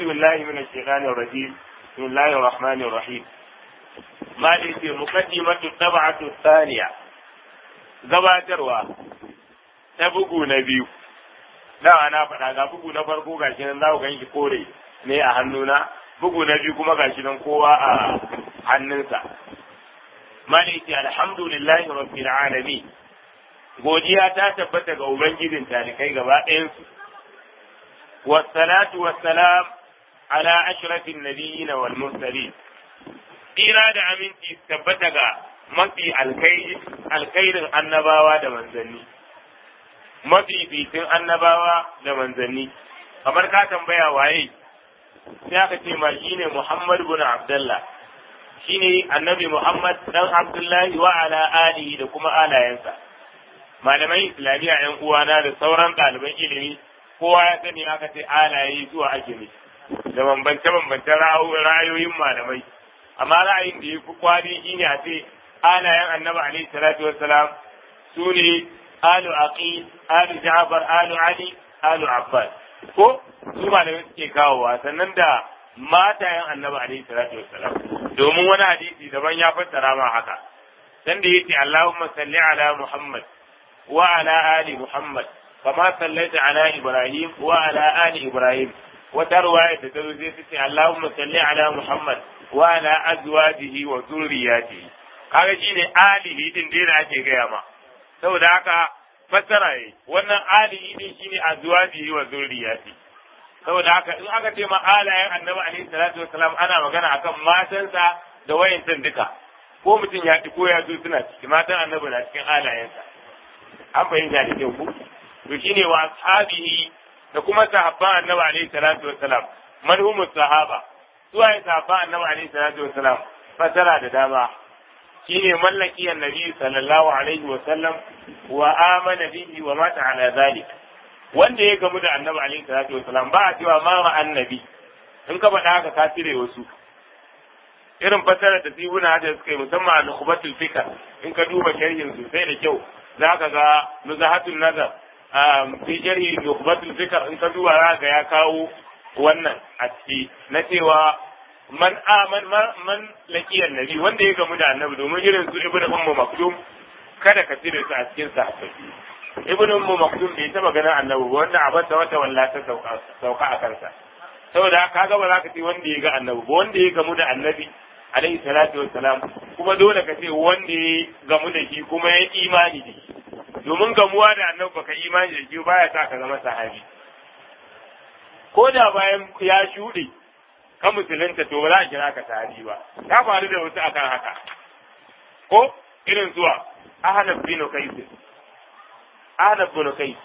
بالله من الشيطان الرجيم بسم الله الرحمن الرحيم ما ليس مقدمة الطبعة الثانية gabatarwa ta bugu na biyu da na faɗa ga bugu na farko gashi nan za ku gan shi kore ne a hannuna bugu na biyu kuma gashi nan kowa a hannunsa maliki alhamdulillahi rabbil alamin godiya ta tabbata ga ubangijin talikai gaba ɗayansu wassalatu wassalam ala ashrafin nabiyyin wal mursalin tsira da aminci tabbata ga mafi alkhairin annabawa da manzanni mafi fitin annabawa da manzanni kamar ka tambaya waye sai aka ce ma shine Muhammad bin Abdullah shine annabi Muhammad dan Abdullahi wa ala alihi da kuma alayensa malamai islamiyya yan uwana da sauran ɗaliban ilimi kowa ya sani aka ce alaye zuwa ake ne da bambance bambance ra'ayoyin malamai amma ra'ayin da ya fi kwari shine a ce alayen annabi alaihi salatu wassalam su ne alu aqil alu ja'far alu ali alu abbas ko su malamai suke kawowa sannan da matayen annabi alaihi salatu wassalam domin wani hadisi daban ya fassara ma haka dan da yace Allahumma salli ala Muhammad wa ala ali Muhammad kama sallaita ala Ibrahim wa ala ali Ibrahim wata ruwaya da ta zo sai ce Allahumma salli ala Muhammad wa ala azwajihi wa zurriyatihi kaga shine alihi din da ake gaya ma saboda haka fassara yi wannan alihi din shine azwajihi wa zurriyatihi saboda haka in aka ce ma alayen annabi alaihi salatu wasalam ana magana akan matansa da wayancan duka ko mutum ya ci ko ya zo suna ciki matan annabi na cikin alayensa an fahimta da kyau ku to shine wa ashabihi da kuma sahabban annabi alaihi salatu wasalam manhumus sahaba su waye sahabban annabi alaihi salatu wasalam fasara da dama shine mallaki annabi sallallahu alaihi wasallam wa amana bihi wa mata ala zalik wanda ya gamu da annabi alaihi salatu wasalam ba a cewa ma ma annabi in ka faɗa haka ka cire wasu irin fasarar da tibuna da suka yi musamman a nukhbatul fikr in ka duba sharhin sosai da kyau za ka ga nuzahatul nazar fi sharhi nukhbatul fikr in ka duba za ga ya kawo wannan a ciki na cewa man aman man laqiyar nabi wanda ya gamu da annabi domin irin su ibnu ummu maktum kada ka cire su a cikin sahabbai ibn ummu maktum bai taba ganin annabi ba wanda abata wata walla ta sauka a kansa saboda kaga ba za ka ce wanda ya ga annabi ba wanda ya gamu da annabi alaihi salatu wassalam kuma dole ka ce wanda ya gamu da shi kuma ya imani da shi domin gamuwa da annabi baka imani da shi baya sa ka zama sahabi ko da bayan ya shuɗe ka musulunta to ba za a kira ka sahabi ba ta faru da wasu akan haka ko irin zuwa ahnaf bin qais Ahnaf bin Kai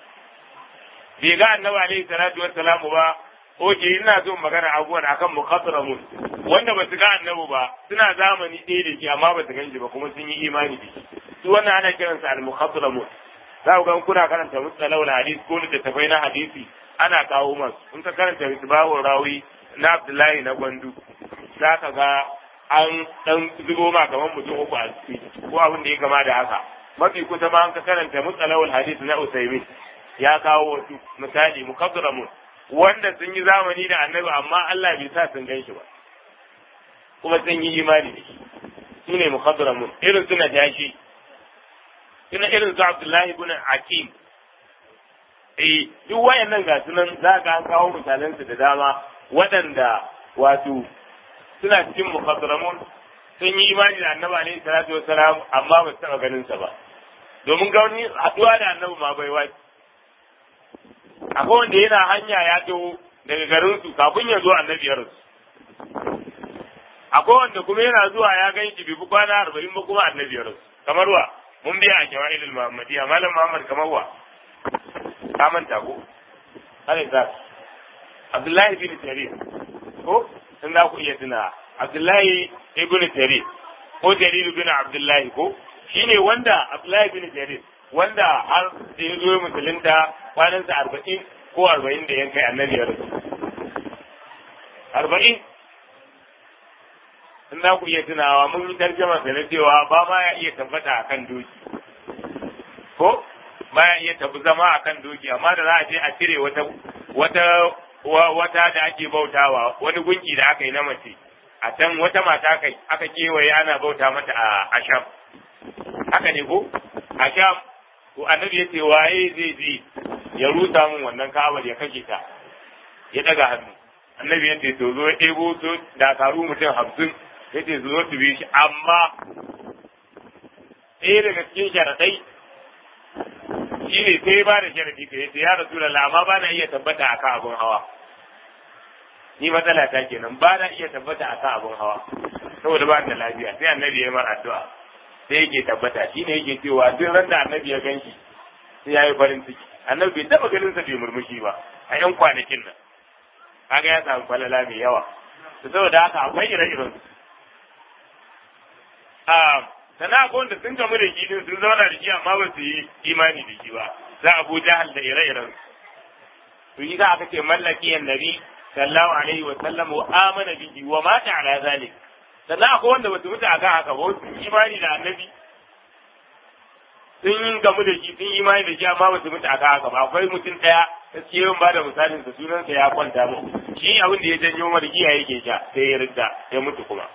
bai ga Annabi alaihi salatu wassalam ba oke ina so magana abubuwan akan muqaddaramun wanda ba su ga Annabi ba suna zamani ɗaya da shi amma ba su ganshi ba kuma sun yi imani da shi su wannan ana kiransa al-muqaddaramun za ku ga kuna karanta mustalahul hadis ko littattafai na hadisi ana kawo masu in ka karanta misbahul rawi na Abdullahi na Gwandu za ka ga an dan zubo ma kamar mutum uku a ciki ko abin da ya kama da haka mafi kusa ma an ka karanta mutsalawul hadith na Usaimin ya kawo wasu misali mukaddaramun wanda sun yi zamani da annabi amma Allah bai sa sun gan shi ba kuma sun yi imani da shi su ne mukaddaramun irin suna jashi suna irin su Abdullahi ibn Hakim eh duk wayannan ga sunan za ka an kawo misalansu da dama waɗanda wato suna cikin mukaddaramun sun yi imani da annabi alaihi salatu wassalam amma ba su taɓa ganin sa ba domin ga wani haɗuwa da annabi ma bai wace akwai wanda yana hanya ya taho daga garin su kafin ya zo annabi ya rasu akwai wanda kuma yana zuwa ya gan shi bai kwana arba'in ba kuma annabi ya rasu kamar wa mun biya a shawa'ilul muhammadiyya malam muhammad kamar wa ka manta ko alai za abdullahi bin jarir ko in za ku iya tuna abdullahi ibn jarir ko jarir bin abdullahi ko shine wanda abdullahi bin jarir wanda har da ya zo musulunta kwanansa arba'in ko arba'in da yankai annabi ya rasu arba'in in za ku iya tunawa mun yi tarjama da na cewa ba ma ya iya tabbata a kan doki ko ba ya iya tafi zama a kan doki amma da za a je a cire wata wata wata da ake bautawa wani gunki da aka yi na mace a can wata mata kai aka kewaye ana bauta mata a asham haka ne ko asham to annabi yace waye zai je ya rusa min wannan ka'abar ya kashe ta ya daga hannu annabi yace to zo ya ɗebo to dakaru mutum hamsin yace zo su bi shi amma ɗaya daga cikin sharaɗai shi ne sai ba da sharaɗi ka yace ya rasu da amma ba na iya tabbata akan abin hawa ni matsala ta kenan ba na iya tabbata akan abin hawa saboda ba da lafiya sai annabi ya mar addu'a sai yake tabbata shi ne yake cewa duk ran da annabi ya ganshi sai ya yi farin ciki annabi bai taɓa ganin sa bai murmushi ba a yan kwanakin nan kaga ya samu falala mai yawa to saboda haka akwai ire-iren su sana akwai wanda sun gamu da shi din sun zauna da shi amma ba su yi imani da shi ba za a bu jahal da ire-iren su yi za aka ce mallaki annabi sallallahu alaihi wa sallam wa amana bihi wa mata ala zalik sannan akwai wanda ba su mutu akan haka ba su imani da annabi sun gamu da shi sun imani da shi amma ba su mutu akan haka ba akwai mutum daya gaskiya yawan ba da misalin sa sunansa ya kwanta mu shi abin da ya janyo margiya yake sha sai ya ridda ya mutu kuma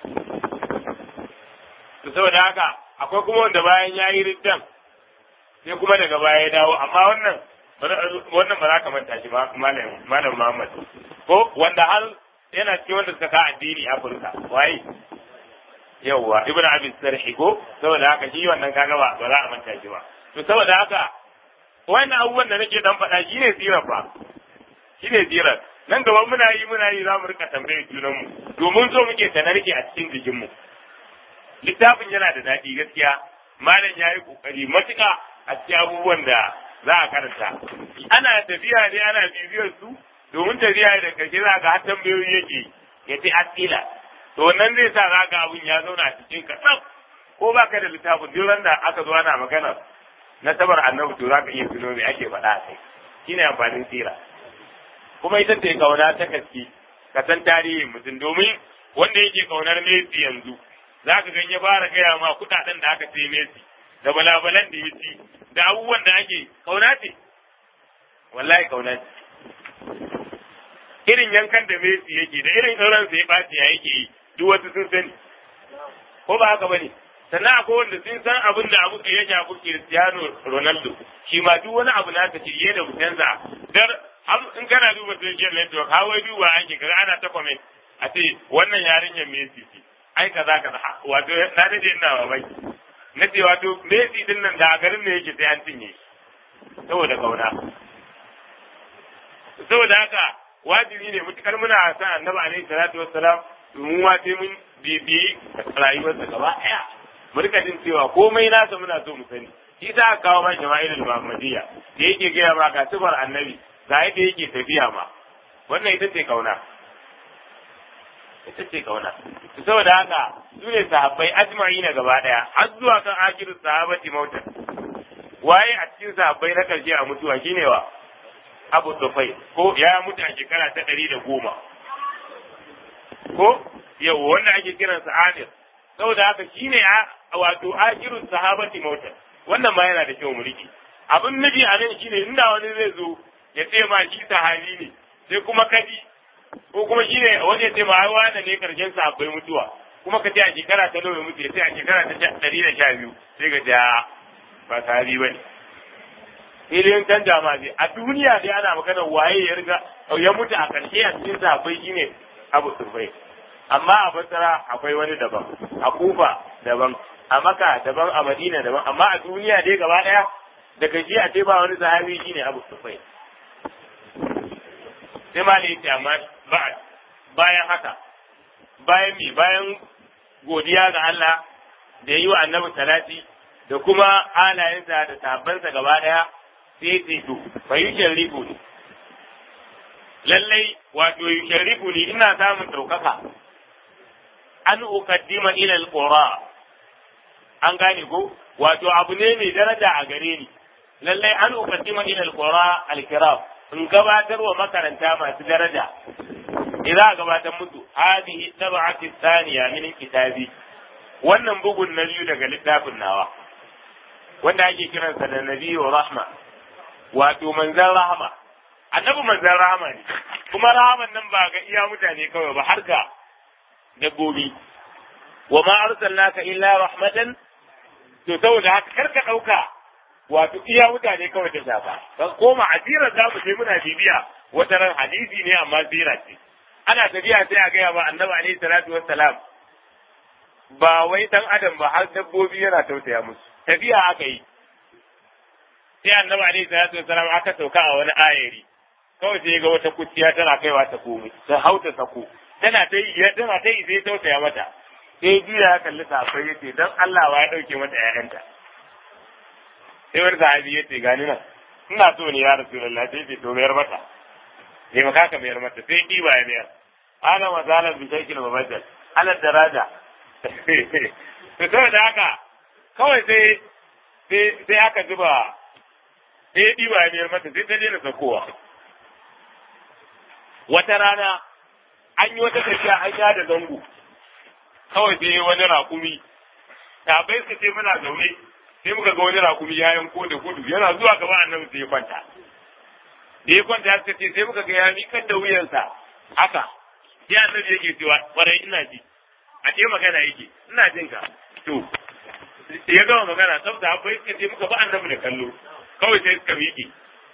to saboda haka akwai kuma wanda bayan ya yi riddan sai kuma daga baya ya dawo amma wannan wannan ba za ka manta shi ba malam malam Muhammad ko wanda har yana cikin wanda suka ka addini Afirka waye yawwa ibnu abi sarhi ko saboda haka shi wannan kaga ba ba za a manta shi ba to saboda haka wannan abubuwan da nake dan faɗa shine sirar ba shine sirar nan gaba muna yi muna yi za mu rika tambayar junanmu domin so muke ta narke a cikin jikinmu littafin yana da daɗi gaskiya malam ya yi ƙoƙari matuƙa a cikin abubuwan da za a karanta ana tafiya ne ana bibiyar su domin tafiya da karshe za ga har tambayoyi yake ya ce asila to wannan zai sa za ga abun ya zauna a cikin ka tsaf ko ba ka da littafin duk da aka zo ana magana na sabar annabi to za ka iya tuno me ake faɗa a kai shine amfanin sira kuma ita ce kauna ta gaske ka san tarihin mutum domin wanda yake kaunar Messi yanzu za ka gan ya fara gaya ma kuɗaɗen da aka sai Messi da balabalan da ya ci da abubuwan da ake kauna ce wallahi kauna ce irin yankan da Messi yake da irin sauran sa ya ɓaci ya yake yi duk wasu sun sani ko ba haka bane sannan akwai wanda sun san abin da abu ya shafi Cristiano Ronaldo shi ma duk wani abu naka ce da mutanza dar in kana duba social network hawai duba ake kaga ana ta comment a ce wannan yarinyar Messi ce ai kaza kaza wato na dade ina mamaki na ce wato Messi din nan da a garin ne yake sai an cinye saboda kauna saboda haka wajibi ne mutukar muna san annabi alaihi salatu wassalam domin wa sai mun bibiyi rayuwarsa gaba daya mu rika jin cewa komai nasa muna so mu sani shi za ka kawo ma jama'ilul muhammadiyya da yake gaya ma ga sifar annabi ga yadda yake tafiya ma wannan ita ce kauna ita ce kauna saboda haka su ne sahabbai ajma'i na gaba daya har zuwa kan akirin sahabati mautan waye a cikin sahabbai na karshe a mutuwa shine wa abu tufai ko ya mutu a shekara ta ɗari da goma ko yau wanda ake kiransa amir saboda haka shine wato akirin sahabati mautan wannan ma yana da kyau mulki abin nabi a nan shine inda wani zai zo ya ce ma shi sahabi ne sai kuma kadi ko kuma shi ne wani ya ce ma wani ne karshen sa akwai mutuwa kuma ka ce a shekara ta nawa mutu ya ce a shekara ta ɗari da sha biyu sai ka ja ba sahabi ba ne filin canja ma zai a duniya dai ana magana waye ya riga ya mutu a ƙarshe a cikin sahabbai shi ne abu sufai amma a basra akwai wani daban a kufa daban a maka daban a madina daban amma a duniya dai gaba ɗaya daga shi a ce ba wani sahabi shi ne abu sufai sai ma ne yace amma bayan haka bayan mi bayan godiya ga Allah da yi wa annabi salati da kuma halayensa da sahabbansa gaba daya sai ce to fa yusharrifu ni lallai wato yusharrifu ni ina samun ɗaukaka an uqaddima ila alqura an gane ko wato abu ne mai daraja a gare ni lallai an uqaddima ila alqura alkiram in gabatar wa makaranta masu daraja idan a gabatar musu hadihi tab'ati thaniya min kitabi wannan bugun na biyu daga littafin nawa wanda ake kiransa da nabiyyu rahma wato manzan rahma annabi manzan rahama ne kuma rahaman nan ba ga iya mutane kawai ba har ga dabbobi wa ma arsalnaka illa rahmatan to saboda haka karka dauka wato iya mutane kawai ta shafa kan koma asirar za mu je muna bibiya wata ran hadisi ne amma sira ce ana tafiya sai a gaya ba annabi alaihi salatu wassalam ba wai dan adam ba har dabbobi yana tausaya musu tafiya aka yi sai annabi alaihi salatu wassalam aka sauka a wani ayari kawai sai ga wata kuciya tana kaiwa ta komai ta hauta sako tana ta yi tana ta yi sai tausaya mata sai juya ya kalli sahabbai yace dan Allah wa ya dauke mata ƴaƴanta sai wani sahabi yace gani nan ina so ne ya rasulullahi sai ce to mayar mata sai maka ka mayar mata sai ɗiba ya mayar ana mazalar bi shakil mabajjal ala daraja to saboda haka kawai sai sai aka zuba sai ɗiba ya mayar mata sai ta daina sakowa wata rana an yi wata tafiya an ya da zango kawai sai wani raƙumi tabai su ce muna zaune sai muka ga wani raƙumi ya yanko da gudu yana zuwa gaba annabi sai ya kwanta da ya kwanta suka ce sai muka ga ya miƙar da wuyansa haka sai annabi yake cewa ƙwarai ina ji a ce magana yake ina jin ka to ya gama magana saboda akwai suka ce muka ba annabi da kallo kawai sai suka miƙe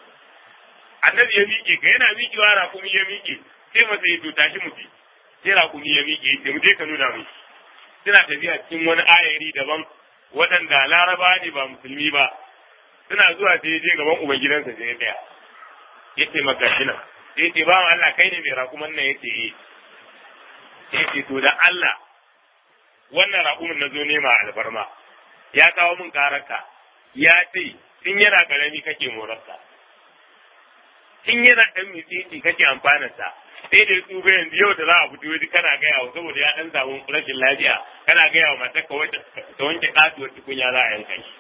annabi ya miƙe ga yana miƙewa raƙumi ya miƙe sai masa ya to tashi mutu sai raƙumi ya miƙe sai mu je ka nuna mai suna tafiya cikin wani ayari daban waɗanda laraba ne ba musulmi ba suna zuwa sai je gaban ubangidansa sai ya tsaya ya ce maka shi nan sai ce ba Allah kai ne mai raƙuman nan ya ce eh sai ce to da Allah wannan raƙumin na zo nema alfarma ya kawo min kararka ya ce tun yana ƙarami kake morarsa tun yana ɗan mitsitsi kake amfanarsa sai da su ga yanzu yau da za a fito wani kana gaya wa saboda ya ɗan samu rashin lafiya kana gaya wa matar ka ta wanke kasuwar tukunya za a yanka shi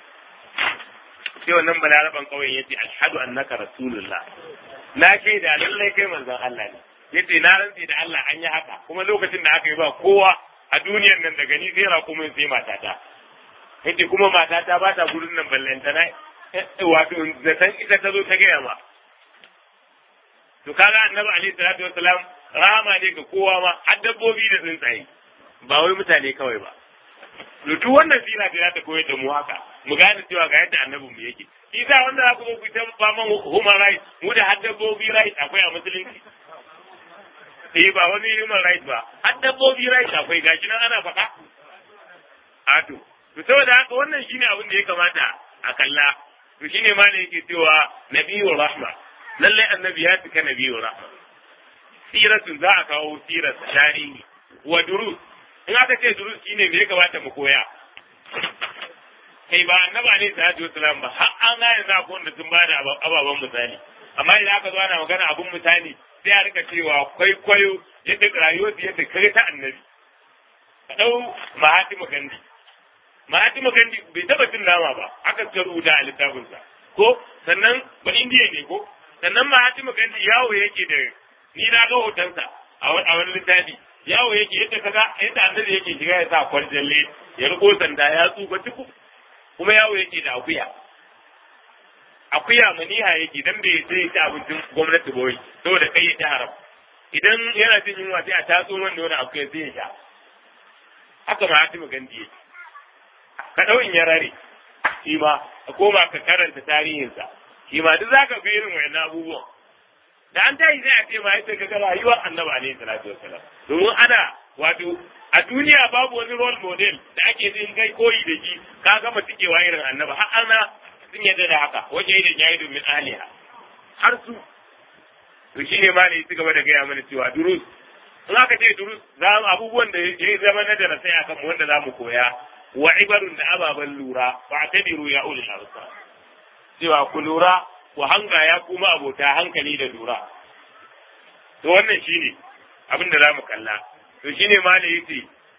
sai wannan balaraban kawai yace ashhadu annaka rasulullah na shaida lallai kai manzon Allah ne yace na rantsi da Allah an yi haka kuma lokacin da aka yi ba kowa a duniyar nan daga ni sai raƙumin sai matata yace kuma matata ba ta gurin nan ballantana wato zaton ita ta zo ta gaya ma to kaga annabi alaihi salatu wassalam rahama ne ga kowa ma har dabbobi da tsuntsaye ba wai mutane kawai ba to duk wannan sira da za ta koyar da mu haka mu gane cewa ga yadda annabin mu yake isa wanda za ku zo ku ta faman human rights mu da har dabbobi rights akwai a musulunci eh ba wani human rights ba har dabbobi rights akwai gashi nan ana faɗa a to to saboda haka wannan shine abin da ya kamata a kalla to shine ma ne yake cewa nabiyyu rahma lallai annabi ya cika nabiyyu rahma siratun za a kawo sirar tarihi wa durus in aka ce durus shine me ya kamata mu koya kai ba annabi alaihi salatu wasalam ba har an ga yanzu akwai wanda sun bada ababen misali amma idan aka zo ana magana abun misali sai a rika cewa kwaikwayo yadda rayuwar yadda kai ta annabi ka dau mahatima gandi mahatima gandi bai taba cin nama ba aka ka rubuta a littafinsa ko sannan ba indiya ne ko sannan mahatima gandi yawo yake da ni na ga hotonsa a wani littafi yawo yake yadda kaga yadda annabi yake shiga ya sa kwarjalle ya riko sanda ya tsufa tuku kuma yawo yake da akuya akuya maniha yake dan bai sai ta abincin gwamnati boye saboda kai ya ci haram idan yana jin yunwa sai a tatso wanda wani akuya sai ya sha haka ma hatimu gandi yake ka dau in ya rare shi ma ka koma ka karanta tarihinsa shi ma duk zaka ga irin wayannan abubuwan da an tayi sai a ce ma sai kaga rayuwar annabi alaihi salatu wassalam domin ana wato a duniya babu wani role model da ake jin kai koyi da shi ka gama tikewa irin annabi har ana sun yadda da haka waje idan yayi domin aliha har su to shine ma ne su gaba da gaya mana cewa durus in aka ce durus za mu abubuwan da ya zama na darasai akan mu wanda za mu koya wa ibarun da ababen lura fa tabiru ya ulul absar cewa ku lura ku hanga ya kuma abota hankali da lura to wannan shine abin da za mu kalla to shine ma ne yace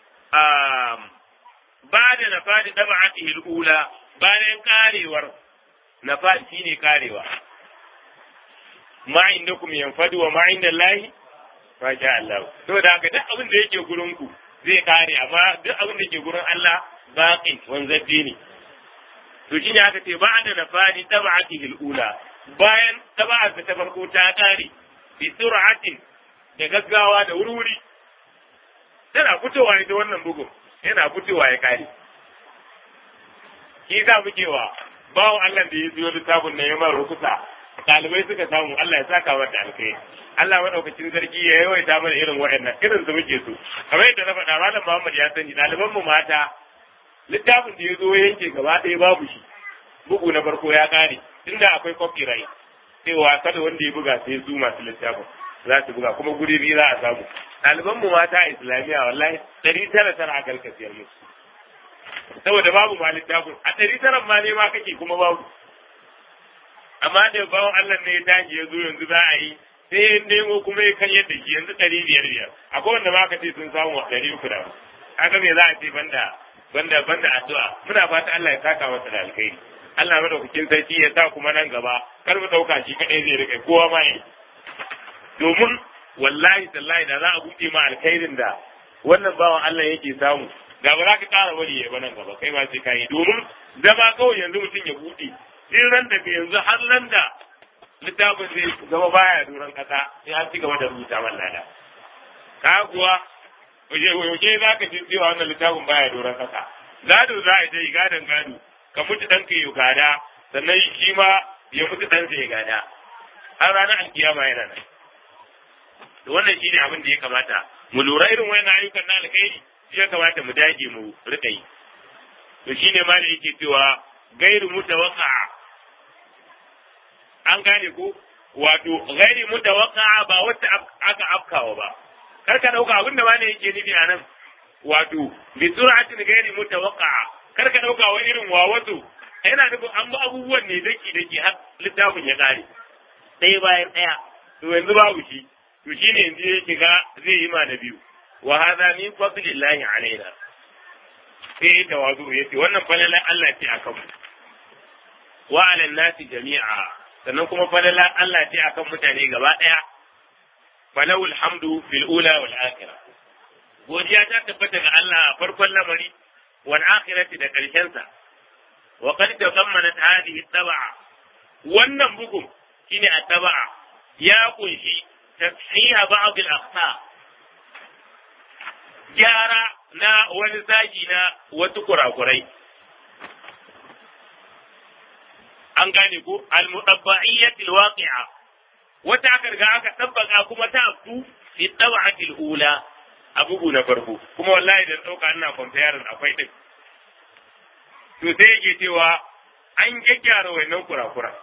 ba da nafadi dab'atihi al-ula bayan karewar nafadi shine karewa ma indakum yanfadu wa ma inda Allahi ma sha Allah to da haka duk abin da yake gurin ku zai kare amma duk abin da yake gurin Allah baqi wanzaddi ne to shine aka ce ba da nafadi dab'atihi al-ula bayan taba'arsa ta farko ta ƙare bi sur'atin da gaggawa da wuri tana fitowa ita wannan bugun yana fitowa ya ƙare shi za muke wa bawan Allah da ya biyo littafin na yamar rukusa ɗalibai suka samu Allah ya saka mata alkai Allah maɗaukacin sarki ya yawaita mana irin waɗannan irin su muke so kamar yadda na faɗa malam Muhammad ya sani ɗaliban mu mata littafin da ya zo yanke gaba ɗaya babu shi bugu na farko ya ƙare tunda akwai copyright cewa kada wanda ya buga sai su masu littafin za su buga kuma guri biyu za a samu ɗaliban mu mata a islamiyya wallahi ɗari tara tara a karkasiyar musu saboda babu ma littafin a ɗari tara ma ne ma kake kuma babu amma da bawan Allah ne ya tashi ya zo yanzu za a yi sai ya nemo kuma ya kan yadda shi yanzu ɗari biyar biyar akwai wanda ma ka ce sun samu a ɗari uku da haka me za a ce banda banda banda addu'a muna fata Allah ya saka masa da alkhairi Allah madaukakin sarki ya sa kuma nan gaba kar mu dauka shi kadai zai rike kowa ma yi domin wallahi tallahi da za a buɗe ma alkhairin da wannan bawan Allah yake samu da ba za ka ƙara bari ya nan gaba kai ma sai ka yi domin zama kawai yanzu mutum ya buɗe sai ran da yanzu har nan da littafin zai zama baya duran kasa sai an ci gaba da rubuta man lada ka kuwa yaushe za ka ji cewa wannan littafin baya duran kasa gado za a yi gadon gado ka mutu ɗanka ya gada sannan shi ma ya mutu ɗansa ya gada har ranar alkiyama yana nan wannan shi ne abin da ya kamata mu lura irin wayannan ayyukan na alkhairi shi ya kamata mu dage mu rika yi to shine ma da yake cewa gairu mutawaqqa an gane ko wato gairi mutawaqqa ba wata aka afkawa ba kar ka dauka abin da wani yake nufi a nan wato bi sur'atin gairi mutawaqqa kar ka dauka wa irin wawato yana nufin an ba abubuwan ne daki daki har littafin ya kare ɗaya bayan ɗaya to yanzu babu shi to shine yanzu ya shiga zai yi ma na biyu wa hadha min fadlillahi alaina sai tawazu yace wannan falalan Allah ce akan mu wa ala nasi jami'a sannan kuma falalan Allah ce akan mutane gaba daya falawul hamdu fil ula wal akhirah godiya ta tabbata ga Allah a farkon lamari wal akhirati da karshen sa wa qad tazammanat hadhihi tabaa wannan bugun shine at-tabaa ya kunshi tashiha ba'd al-akhta gyara na wani zagi na wasu kurakurai an gane ko al-mudabba'iyyatil waqi'a wata aka riga aka tabbaka kuma ta afku fi tab'atil ula a bugu na farko kuma wallahi da dauka ina comparing akwai din to sai yake cewa an gyaggyara wannan kurakura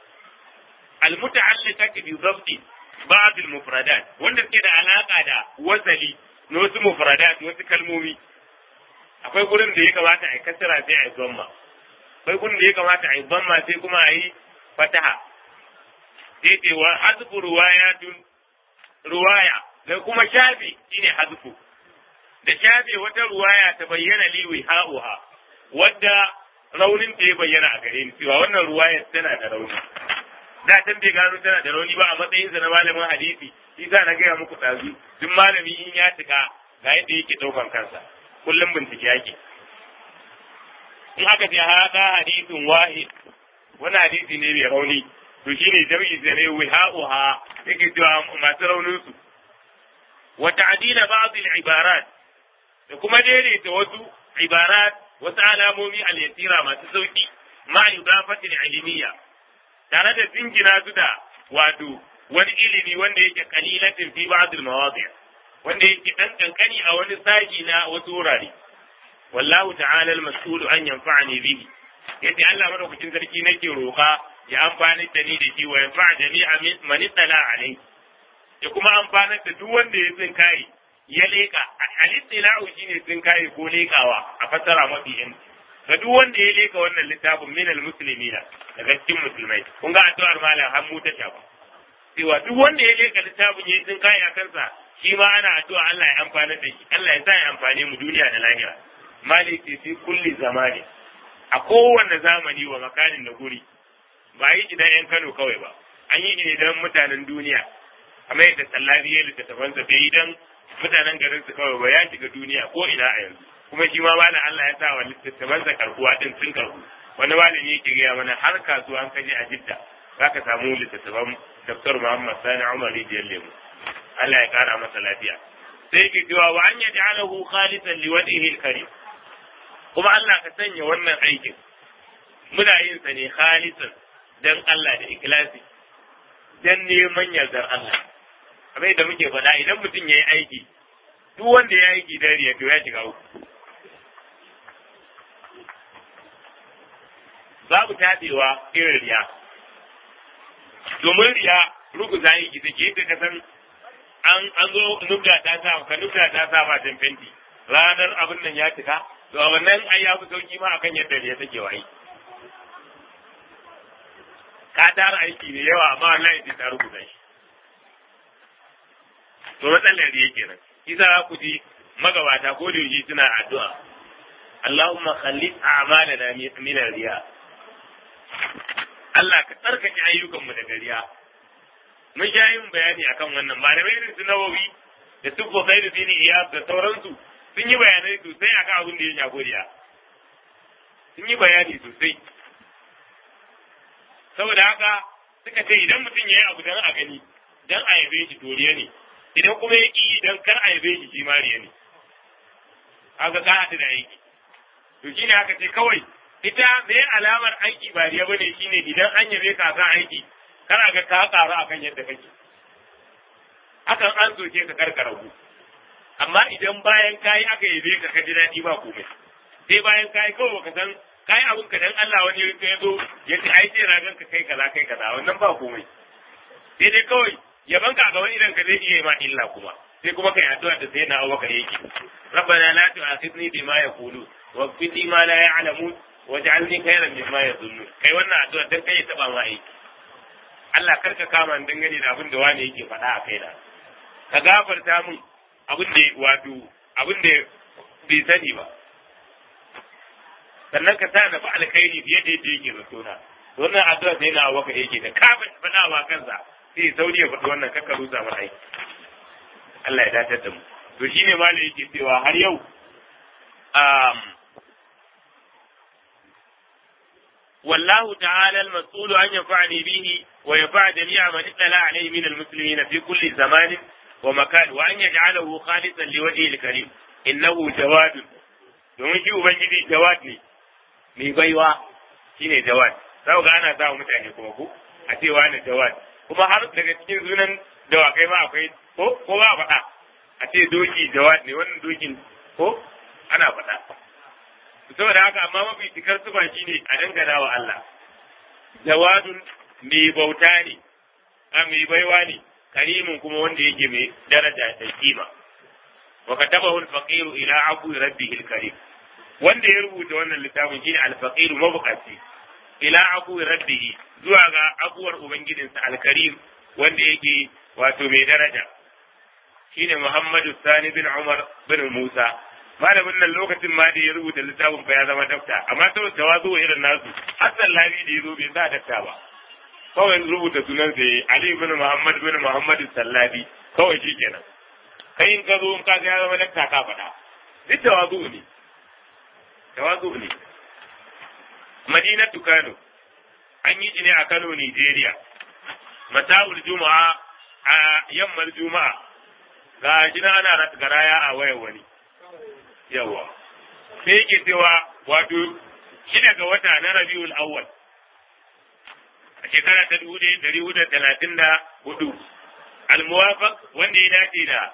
al-muta'alliqat bi dhabti ba'd al-mufradat wanda suke da alaka da wasali na wasu mufradat wasu kalmomi akwai gurin da ya kamata a yi kasara sai a yi zamma akwai gurin da ya kamata a yi zamma sai kuma a yi fataha sai ce wa hazfu ruwayatun ruwaya da kuma shafi shine hazfu da shafe wata ruwaya ta bayyana liwi ha'uha wadda raunin ta ya bayyana a gare ni cewa wannan ruwaya tana da rauni da tan bai gano tana da rauni ba a matsayinsa na malamin hadisi shi za na gaya muku ɗazu duk malami in ya cika ga yadda yake ɗaukan kansa kullum bincike yake in aka ce hada hadisin wahid wani hadisi ne mai rauni to shine jami'i da ne wiha'uha yake cewa masu raunin su wa ta'dila ba'd al-ibarat da kuma daidaita wasu ibarat wasu alamomi al-yasira masu sauki ma idafati al-ilmiyya tare da jingina su da wato wani ilimi wanda yake kalilatin fi ba'd al-mawadi' wanda yake dan kankani a wani saji na wasu wurare wallahu ta'ala al-mas'ulu an yanfa'ani bihi yace Allah madaukakin sarki nake roka ya amfani da ni da shi wa yanfa'a jami'a man tala alai ya kuma amfanar da duk wanda ya tsin kai ya leka al-istila'u shine tsin kai ko lekawa a fasara mafi yanci ga duk wanda ya leka wannan littafin min al-muslimina daga cikin musulmai kun ga addu'ar malam har mu ta shafa cewa duk wanda ya leka littafin ya tsin kai a kansa shi ma ana addu'a Allah ya amfana da shi Allah ya sa ya amfane mu duniya da lahira maliki fi kulli zamani a kowanne zamani wa makanin da guri ba yi idan yan Kano kawai ba an yi ne don mutanen duniya kamar yadda sallabi ya littattafansa bai yi don mutanen garin su kawai ba ya shiga duniya ko ina a yanzu kuma shi ma malam Allah ya sa wa littattafansa karkuwa din sun karku wani malami yake gaya mana har kasuwa an kaje a Jidda zaka samu littattafan Dr. Muhammad Sani Umar Rijiyar Lemu Allah ya kara masa lafiya sai ke cewa wa an yaj'alahu khalisan liwajhihi al-karim kuma Allah ka sanya wannan aikin muna yin sa ne khalisan dan Allah da ikhlasi dan neman yardar Allah abin da muke faɗa idan mutum ya yi aiki duk wanda ya aiki dan riya to ya shiga uku babu tabewa irin riya domin riya ruguza yi gida ke ta kasan an an zo nubda ta sa ka nubda ta sa ba fenti ranar abin nan ya cika to a wannan ai ya fi sauki ma akan yadda riya take wa aiki ka tara aiki ne yawa amma wallahi sai ta rubuta shi to matsalar riya kenan kisa ku ji magabata ko da yaushe suna addu'a Allahumma khallis a'malana min riya Allah ka tsarkake ayyukanmu daga riya mun sha yin bayani akan wannan malamai irin su nawawi da su kokai da dini iya da sauransu sun yi bayanai sosai akan abin da ya shafi riya sun yi bayani sosai saboda haka suka ce idan mutum ya yi abu dan a gani dan a yabe shi to riya ne idan kuma ya ƙi dan kar a yabe shi shi ma riya ne haka ka haɗu da aiki to shine haka ce kawai ita me alamar aiki ba riya bane shine idan an yabe ka kan aiki kana ga ka karu akan yadda kake hakan an soke ka karkara ku amma idan bayan kayi aka yabe ka ka ji daɗi ba komai sai bayan kayi kawai baka san kayi abin ka dan Allah wani ya zo ya ce ai sai ragan ka kai kaza kai kaza wannan ba komai sai dai kawai yaban ka ga wani idan ka zai iya ma illa kuma sai kuma kai addu'a da sai na Abubakar yake ربنا لا تؤاخذني بما يقولون واغفر لي ما لا يعلمون waj'alni khairan mimma yazunnun kai wannan addu'a dan kai taba ma aiki Allah karka kama ni dangane da abin da wani yake faɗa a kaina ka gafarta min abin da wato abin da bai sani ba sannan ka sa na fa alkhairi fiye da yadda yake zato na wannan addu'a sai na waka yake da ka faɗa wa kansa sai sauri ya faɗi wannan kakka rusa mana aiki Allah ya datar da mu to shine malai yake cewa har yau والله تعالى المسؤول أن ينفعني به وينفع جميع من اطلع عليه من المسلمين في كل زمان ومكان وأن يجعله خالصا لوجهه الكريم إنه جواد domin shi Ubangiji jawad ne, mai baiwa shi ne jawad, sau ga ana samun mutane kuma ko a cewa ne jawad, kuma har daga cikin sunan dawakai ma akwai ko ko ba faɗa a ce doki jawad ne wannan dokin ko ana faɗa. saboda haka amma mafi cikar sufa shi ne a dangana wa Allah jawadun mai bauta ne a mai baiwa ne karimin kuma wanda yake mai daraja da kima wa katabahu al-faqir ila abu rabbihi al-karim wanda ya rubuta wannan littafin shine al-faqir mabukaci ila abu rabbihi zuwa ga abuwar ubangijinsa al-karim wanda yake wato mai daraja shine Muhammadu Sani bin Umar bin Musa malamin nan lokacin ma da ya rubuta littafin fa ya zama dafta amma saboda tawazu irin nasu Hassan Labi da ya zo bai sa dafta ba kawai rubuta sunan sai Ali bin Muhammad bin Muhammad Sallabi kawai shi kenan kai in ka zo in ka ga ya zama dafta ka faɗa duk tawazu ne tawazu ne Madinatu Kano an yi shi ne a Kano Nigeria Mata'ul Juma'a a yammar Juma'a ga shi ana garaya a wayar wani yawa sai yake cewa wato shida ga wata na rabiul awwal a shekara ta dubu ɗaya dari hudu talatin da hudu almuwafaq wanda ya dace da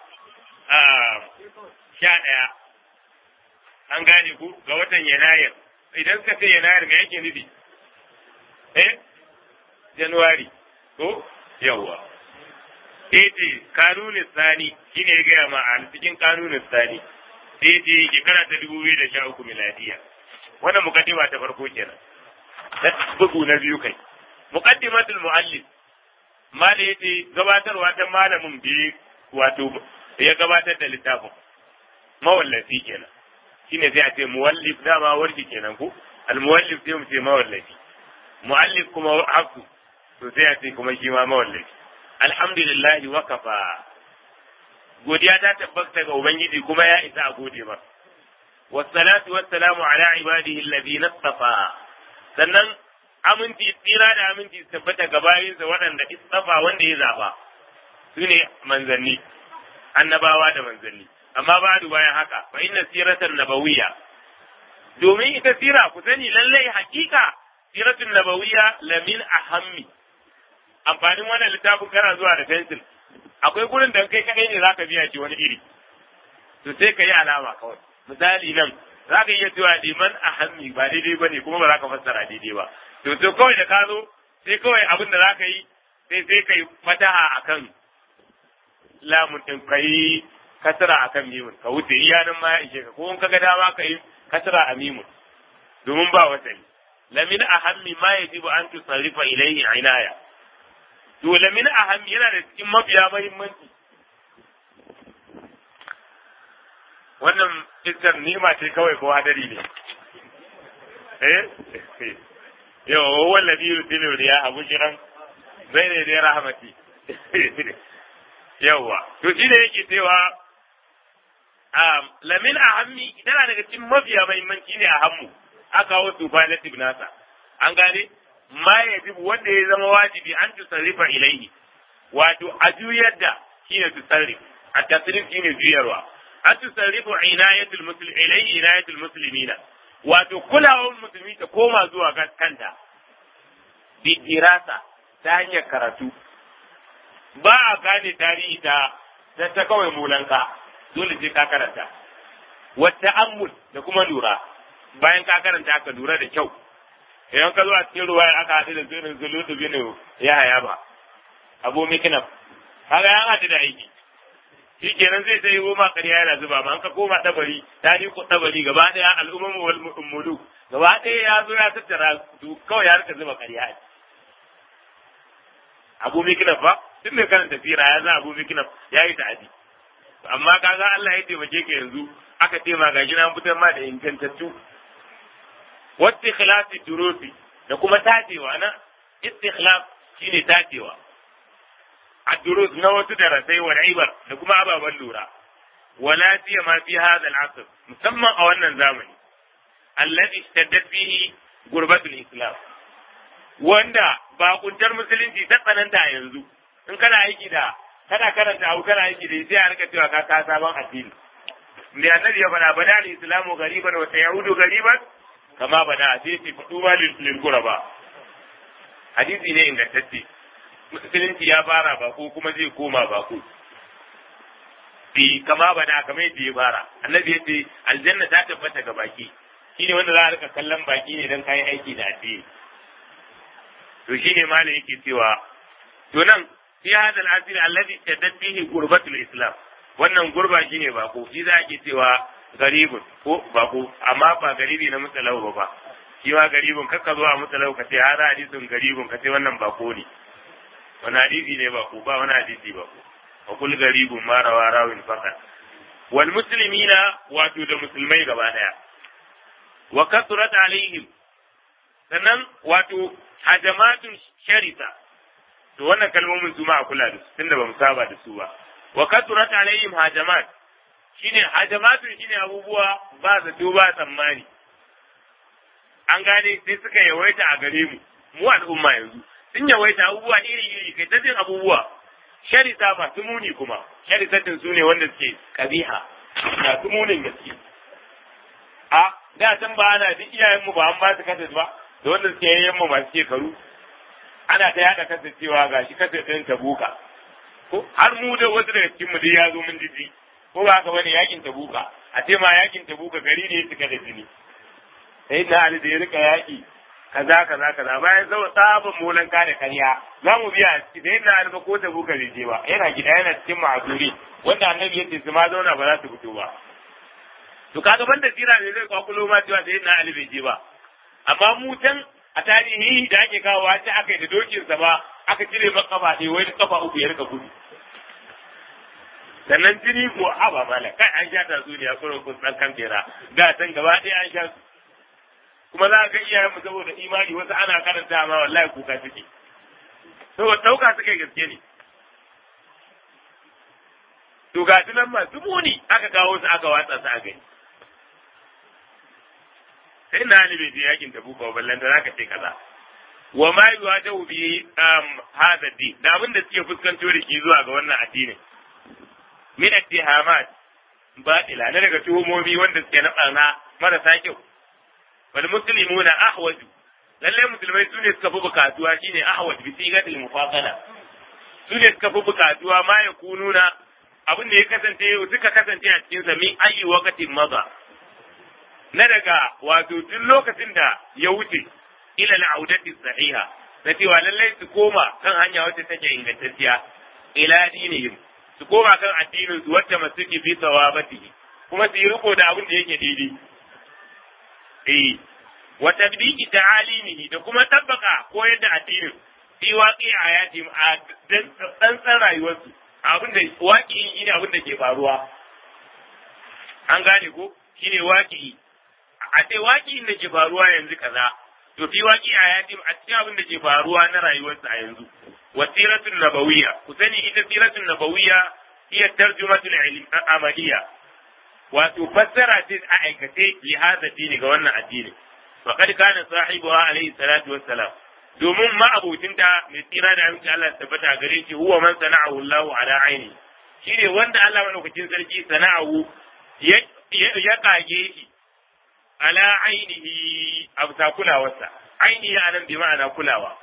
sha ɗaya an gane ku ga watan yanayir idan suka ce yanayir me yake nufi eh januwari ko yawa sai ce kanunin sani shine ya gaya ma a cikin kanunin sani sai ce shekara ta dubu biyu da sha uku miladiya wannan mukaddima ta farko kenan bugu na biyu kai muqaddimatul muallif mala yace gabatarwa ta malamin biyu wato ya gabatar da littafin mawallafi kenan shine sai a ce muwallif dama warki kenan ko al muwallif sai mu ce mawallafi muallif kuma haku to sai a ce kuma shi ma mawallafi alhamdulillah wa kafa godiya ta tabbata ga ubangiji kuma ya isa a gode ba wassalatu wassalamu ala ibadihi alladhina istafa sannan aminci tsira da aminci su tabbata ga bayinsa waɗanda istafa wanda ya zaba su ne manzanni annabawa da manzanni amma ba bayan haka fa inna siratan nabawiyya domin ita sira ku sani lallai hakika siratun nabawiyya lamin ahammi amfanin wannan littafin kana zuwa da fensil akwai gurin da kai kadai ne zaka biya shi wani iri to sai ka yi alama kawai misali nan za ka iya cewa liman ahammi ba daidai ba ne kuma ba za ka fassara daidai ba to to kawai da ka zo sai kawai abin da za ka yi sai sai ka yi fataha akan lamun ɗin ka yi kasara akan mimun ka wuce iya nan ma ya ishe ka ko in ka ga dama ka yi kasara a mimun domin ba wasani lamin ahammi ma yajibu an tusarrifa ilayhi inaya to lamin ahammi yana da cikin mafiya muhimmanci wannan iskar nima ce kawai ko hadari ne eh yau wallazi yursilu riyaha bushran bayna yaday rahmati yawa to shi ne yake cewa lamin ahammi tana daga cikin mafiya muhimmanci ne a hammu aka wasu falatif nasa an gane ma yajibu wanda ya zama wajibi an tusarrifa ilaihi wato a juyar da shine tusarrif a tasrif shine juyarwa an tusarrifu inayatul muslim ilaihi inayatul muslimina wato kulawar musulmi ta koma zuwa kanta bi dirasa ta hanyar karatu ba a gane tarihi ta ta kawai mulanka dole sai ka karanta wata ammul da kuma lura bayan ka karanta ka lura da kyau idan ka zo a cikin ruwa aka haɗu da zirin zulutu bin ya haya ba abu mikinam kaga ya haɗu da aiki shi kenan zai ta yi goma ƙarya yana zuba ma an ka koma tabari tarihi ko tabari gaba ɗaya al'umman wal mulu gaba ɗaya ya zo ya tattara su kawai ya rika zuba ƙarya abu mikinam fa tun mai karanta sira ya za abu mikinam ya yi ta'adi amma kaga Allah ya taimake ka yanzu aka ce ma gashi na fitar ma da ingantattu wata ikhlasi durusi da kuma tacewa na istikhlaf shine tacewa a durus na wasu darasai wa ibar da kuma ababen lura wala ma fi hadha al-asr musamman a wannan zamani alladhi ishtaddat fihi gurbatul islam wanda ba kuntar musulunci ta tsananta yanzu in kana aiki da kana karanta abu kana aiki da sai a rika cewa ka ka sabon addini da annabi ya faɗa bada al-islamu gariban wa sayaudu gariban kama bada sai ce fadu ma lil quraba hadisi ne ingantacce musulunci ya fara bako kuma zai koma bako fi kama bada kamar yadda ya fara annabi ya ce aljanna ta tabbata ga baki shine wanda za a rika kallon baki ne dan kayan aiki da addini to shine malam yake cewa to nan fi hada al-asir alladhi tadad bihi gurbatul islam wannan gurba shine bako shi za a ke cewa garibun ko bako amma ba garibi na mutsalau ba ba shi ma garibun kakka zuwa mutsalau ka ce hada hadisin garibun ka ce wannan bako ne wani hadisi ne bako ba wani hadisi bako wa kul garibun ma rawa rawin fakat wal muslimina wato da musulmai gaba daya wa kasurat alaihim sannan wato hajamatun sharisa to wannan kalmomin su ma a kula da su tunda ba mu saba da su ba wa kasurat alaihim hajamat shine hajamatun shine abubuwa ba zato ba tsammani an gane sai suka yawaita a gare mu mu al'umma yanzu sun yawaita abubuwa iri iri kai ta jin abubuwa sharisa masu muni kuma sharisatin su ne wanda suke kabiha masu munin gaske a da can ba ana duk iyayenmu ba an ba su kasas ba da wanda suke yayyan mu masu shekaru ana ta yada kasas cewa gashi kasas ɗin tabuka ko har mu da wasu daga cikin mu dai ya zo mun jiji ko ba haka bane yakin tabuka a ce ma yakin tabuka gari ne suka da jini sai na ali da ya rika yaki kaza kaza kaza bayan zama sabon molan da karya za mu biya sai na ali ba ko tabuka bai je ba yana gida yana cikin ma'azuri wanda annabi yace su ma zauna ba za su fito ba to kaga banda sira ne zai kwakulo ma cewa sai na ali bai je ba amma mu can a tarihi da ake kawo ta aka yi da dokinsa ba aka cire maka kafa ɗaya wai kafa uku ya rika gudu sannan jini ko haba mala kai an sha ta zuriya kurin kun san kan kera da san gaba ɗaya an sha su kuma za ga iyayen mu saboda imani wasu ana karanta ma wallahi kuka suke saboda ɗauka suke gaske ne to ga nan masu muni aka kawo su aka watsa su a gani sai na ni bai je yakin da buka ballan da zaka ce kaza wa ma yuwajahu bi hadha din da abin da suke fuskanto da shi zuwa ga wannan addinin min attihamat batila na daga tuhumomi wanda suke na barna marasa kyau wal muslimuna ahwaju lalle musulmai sune suka fi bukatuwa shine ahwaj bi sigatil mufasala sune suka fi bukatuwa ma ya kununa abin da ya kasance suka kasance a cikin sa min ayi waqtin maza na daga wato tun lokacin da ya wuce ila al'audati sahiha na cewa lallai su koma kan hanya wacce take ingantacciya ila dinihim su koma kan addinin su wacce masuki fi sawabatihi kuma su yi riko da abin da yake daidai eh wa tadbiqi ta'alimihi da kuma tabbaka koyar da addinin fi waqi ayati a dan san rayuwarsu abin da waqi shine abin da ke faruwa an gane ko shine waqi a ce waqi da ke faruwa yanzu kaza to fi waqi ayati a cikin abin da ke faruwa na rayuwarsu a yanzu wa siratun nabawiyya ku sani ita siratun nabawiyya hiya tarjumatul amaliyya wato fassara ce a aikace li hada dini ga wannan addini faqad kana sahibuha alayhi salatu wassalam domin ma abokinta mai tsira da aminci Allah ta tabbata gare shi huwa man sana'ahu Allahu ala aini shine wanda Allah madaukakin sarki sana'ahu ya kage shi ala ainihi abta kulawarsa ainihi anan bi ma'ana kulawa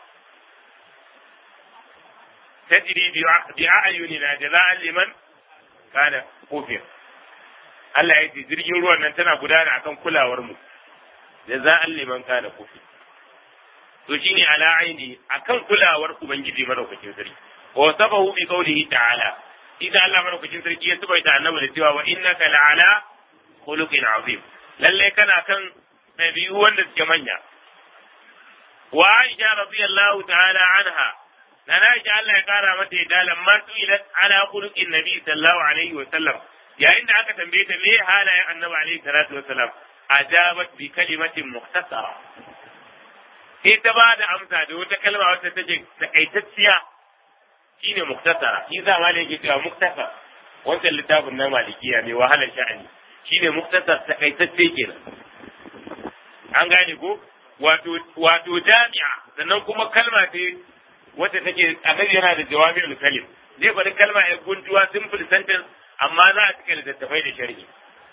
tajri bi a'yunina jaza'an liman kana kufir Allah ya ce jirgin ruwan nan tana gudana akan kulawar mu jaza'an liman kana kufir to shine ala aini akan kulawar ubangiji madaukakin sarki wa sabahu bi qawlihi ta'ala idan Allah madaukakin sarki ya subaita annabi da cewa wa innaka la'ala khuluqin azim lalle kana kan dabi'u wanda suke manya wa Aisha radiyallahu ta'ala anha na Aisha Allah ya kara mata ya lamma su ila ala khuluqin nabi sallallahu alaihi wa sallam yayin da aka tambaye ta me halayen annabi alaihi salatu wa sallam ajabat bi kalimatin mukhtasara sai ta ba da amsa da wata kalma wacce take takaitacciya shine muktasara shi za ma yake cewa muktasar wancan littafin na malikiya mai wahalar sha'ani shine muktasar takaitacce kenan an gane ko wato wato jami'a sannan kuma kalma ce wacce take annabi yana da jawami'ul kalim zai faɗi kalma ya guntuwa simple sentence amma za a cika littattafai da sharhi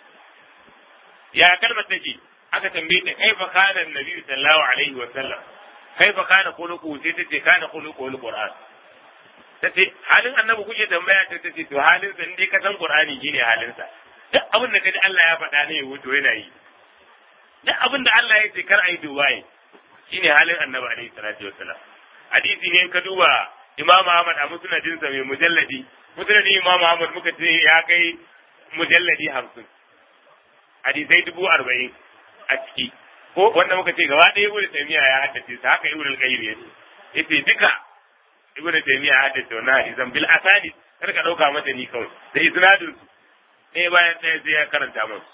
ya kalmar take aka tambaye ta kaifa kana annabi sallallahu alaihi wa sallam kaifa kana khuluquhu sai tace kana khuluquhu alquran tace halin annabi kuke tambaya ta tace to halin sa indai ka san qur'ani shine halin sa duk abin da kaji Allah ya faɗa ne wato yana yi duk abin da Allah ya ce kar ayi dubaye shine halin annabi alaihi salatu wassalam hadisi ne ka duba Imam Ahmad a musnadin sa mai mujalladi musnadin Imam Ahmad muka ce ya kai mujalladi hamsin hadisai dubu arba'in a ciki ko wanda muka ce gaba ɗaya ibnu taymiya ya haddace sa haka ibnu al-qayyim yace yace duka ibnu taymiya ya haddace wannan hadisan bil asani kar ka dauka mata ni kawai da isnadin su ɗaya bayan ɗaya sai ya karanta musu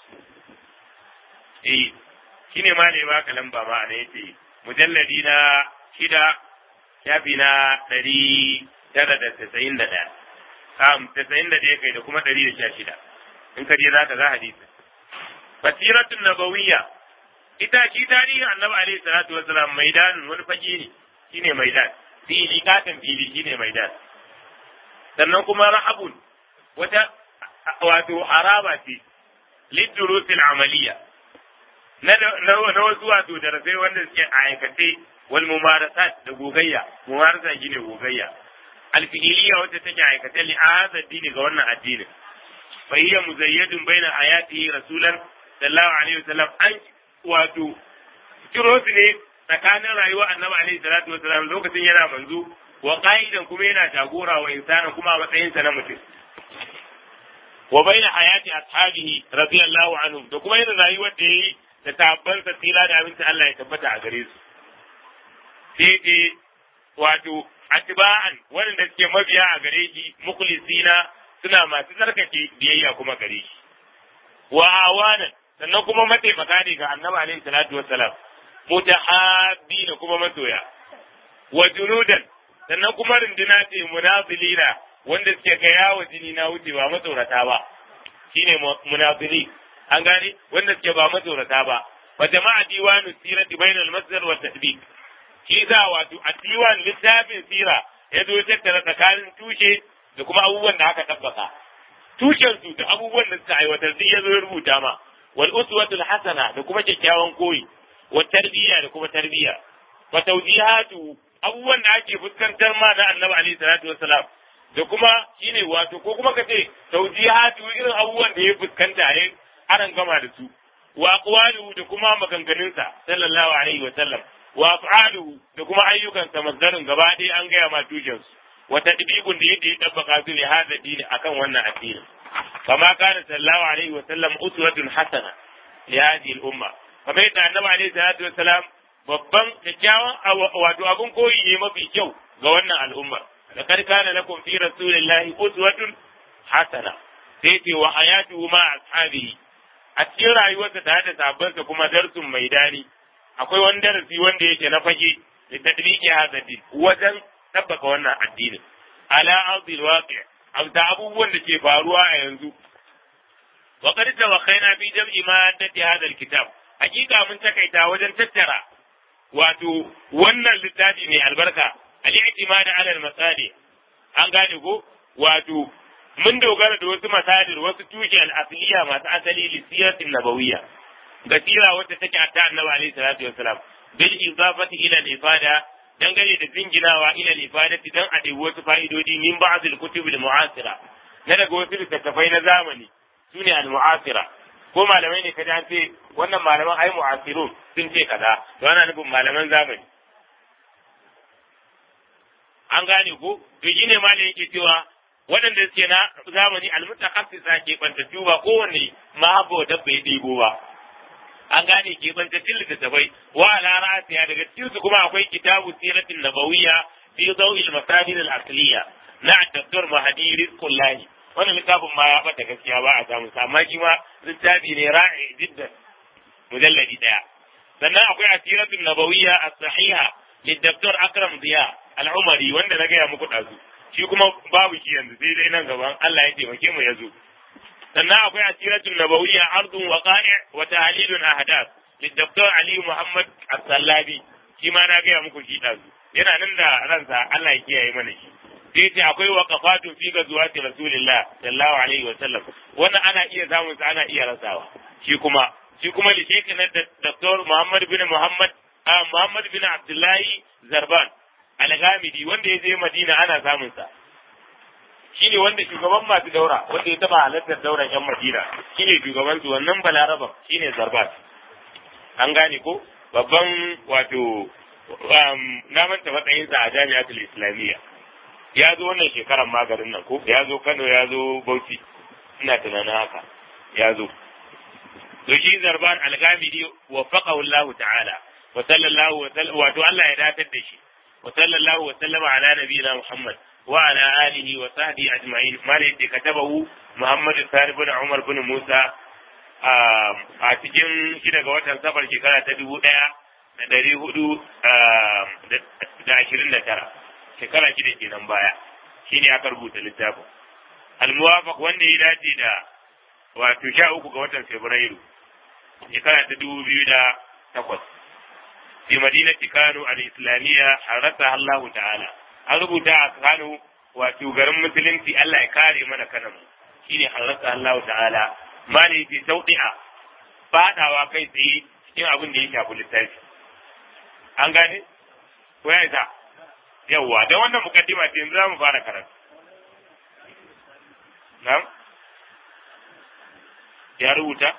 eh shine ma ne ba lamba ma ne yace mujalladi na shida shafi na ɗari tara da tasa'in da ɗaya am tasa'in da ɗaya kai da kuma ɗari da sha shida in ka je za ka ga hadisi basiratun nabawiyya ita shi tarihin annabi alaihi salatu wasalam maidan wani fage ne shine maidan fili katon fili shine maidan sannan kuma rahabun wata wato haraba ce lidurusil amaliya na wasu wato darasai wanda suke a aikace wal mumarasat da gogayya mumarasa shine gogayya alfi'iliya wacce take aikace li hadha dini ga wannan addinin fa hiya muzayyadun baina ayatihi rasulan sallallahu alaihi wasallam an wato kiro su ne tsakanin rayuwar annabi alaihi salatu wasallam lokacin yana manzo wa qa'idan kuma yana jagora wa insana kuma a matsayin sa na mutum wa baina hayati ashabihi radiyallahu anhum da kuma irin rayuwar da yayi da tabban sa tsira da abinci Allah ya tabbata a gare su sai dai wato atba'an wanda suke mabiya a gare shi mukhlisina suna masu tsarkake biyayya kuma gare shi wa awanan sannan kuma mataimaka ne ga annabi alaihi salatu wassalam mutahabbi da kuma masoya wa junudan sannan kuma runduna ce munazilina wanda suke ga yawo jini na wuce ba matsorata ba shine munazili an gane wanda suke ba matsorata ba wa jama'a diwanu sirati bainal masdar wa tadbiq shi za wato a diwan littafin sira ya zo tattara tsakanin tushe da kuma abubuwan da aka tabbaka tushen su da abubuwan da suka aiwatar duk ya zo ya rubuta ma wal uswatul hasana da kuma kyakkyawan koyi wa tarbiyya da kuma tarbiyya wa tawjihatu abubuwan da ake fuskantar ma na annabi alaihi salatu wassalam da kuma shine wato ko kuma kace tawjihatu irin abubuwan da ya fuskanta ya aran gama da su wa aqwaluhu da kuma maganganunsa sallallahu alaihi wa sallam wa af'aluhu da kuma ayyukansa masdarin gaba ɗaya an gaya ma tushen su wa tadbiqun da yadda ya tabbaka su ne hada dini akan wannan addini kama kana sallallahu alaihi wa sallam uswatun hasana li hadhihi al-umma kamar yadda annabi alaihi salatu wa salam babban kyakkyawan wato abun koyi ne mafi kyau ga wannan al'umma laqad kana lakum fi rasulillahi uswatun hasana sai ce wa hayatuhu ma ashabihi a cikin rayuwarsa tare da sabansa kuma darsun mai dani akwai wani darasi wanda yake na fage da tadbiki hadha din wajen tabbaka wannan addinin ala ardil waqi' amsa abubuwan da ke faruwa a yanzu wa qad tawakhaina fi jam'i ma dati hadha alkitab hakika mun takaita wajen tattara wato wannan littafi mai albarka al-i'timad ala al-masali an gane ko wato mun dogara da wasu masadir wasu tushe al-asliya masu asali li siratin nabawiyya ga sira wacce take ta annabi alaihi salatu wassalam bil idafati ila al-ifada dangane da jinginawa ila al-ifadati dan a ɗebi wasu fa'idodi min ba'd al-kutub al-mu'asira na daga wasu littattafai na zamani sune al-mu'asira ko malamai ne kaji an ce wannan malaman ai mu'asirun sun ce kaza to ana nufin malaman zamani an gane ko to shine malai yake cewa waɗanda suke na zamani almutakassisa ke bantattu ba kowanne mahabo da bai ɗigo ba an gane ke bantattun littattafai wa ala ra'asiya daga cikin su kuma akwai kitabu siratin nabawiyya fi zawil masadir al-asliya na Dr. Mahdi Rizqullahi wannan littafin ma ya bata gaskiya ba a samu amma shi ma littafi ne ra'i jiddan mujalladi daya sannan akwai asiratun nabawiyya as-sahiha للدكتور أكرم ضياء العمري wanda na gaya muku ɗazu shi kuma babu shi yanzu sai dai nan gaban Allah ya taimake mu ya zo sannan akwai asiratun nabawiyya ardun waqa'i wa tahlilun ahdath للدكتور علي محمد السلابي shi ma na gaya muku shi ɗazu yana nan da ransa Allah ya kiyaye mana shi sai ce akwai waqafatun fi gazuwati rasulillah sallallahu alaihi wa sallam wannan ana iya samun sa ana iya rasawa shi kuma shi kuma li na Dr. Muhammad bin Muhammad Muhammad bin Abdullahi Zarban Al-Ghamidi wanda ya je Madina ana samun sa shine wanda shugaban masu daura wanda ya taba halartar dauran yan Madina shine shugaban su wannan Balaraban shine Zarban an gane ko babban wato na manta matsayin sa a Jami'atul Islamiyya ya zo wannan shekarar maganin nan ko ya zo Kano ya zo Bauchi ina tunanin haka ya zo to shi Zarban Al-Ghamidi waffaqahu Allah ta'ala wa sallallahu wa sallam wato Allah ya datar da shi wa sallallahu wa sallama ala nabiyina Muhammad wa ala alihi wa sahbihi ajma'in malai da katabahu Muhammad Sani bin Umar bin Musa a cikin shi daga watan safar shekara ta dubu ɗaya da ɗari hudu da ashirin da tara shekara shida kenan baya shine aka rubuta littafin al-muwafaq wanda ya dace da wato sha uku ga watan Fabrairu shekara ta dubu biyu da takwas fi madinati Kano al-Islamiyya harasa Allah ta'ala an rubuta a Kano wato garin musulunci Allah ya kare mana kanan mu shine harasa Allah ta'ala mali fi tawdi'a fadawa kai tsaye cikin abin da ya shafi littafi an gane ko ya isa yawwa da wannan mukaddima ce yanzu za mu fara karatu na'am ya rubuta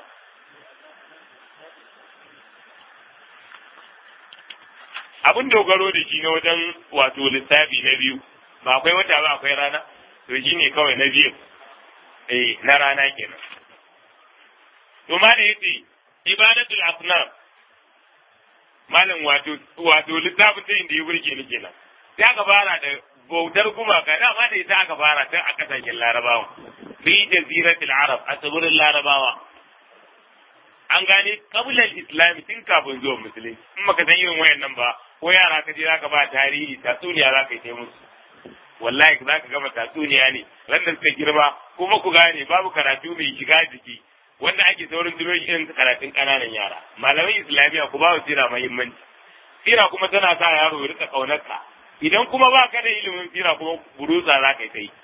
abin dogaro da shi na wajen wato lissafi na biyu ba akwai wata ba akwai rana to shi ne kawai na biyu eh na rana kenan to ma da yace ibadatul asnam malam wato wato littafin ta inda ya burge ni kenan sai aka fara da bautar gumaka dama da ita aka fara tun a kasashen larabawa fi jaziratul arab a tsibirin larabawa an gane kabilar islami tun kafin zuwa musulunci in baka san irin wayannan ba ko yara ka je zaka ba tarihi tatsuniya zaka yi ta musu wallahi zaka gama tatsuniya ne rannan suka girma kuma ku gane babu karatu mai shiga jiki wanda ake saurin duro irin karatun kananan yara malamai islamiya ku ba su sira muhimmanci sira kuma tana sa yaro ya rika kaunarka idan kuma ba ka da ilimin sira kuma burusa za ka yi ta yi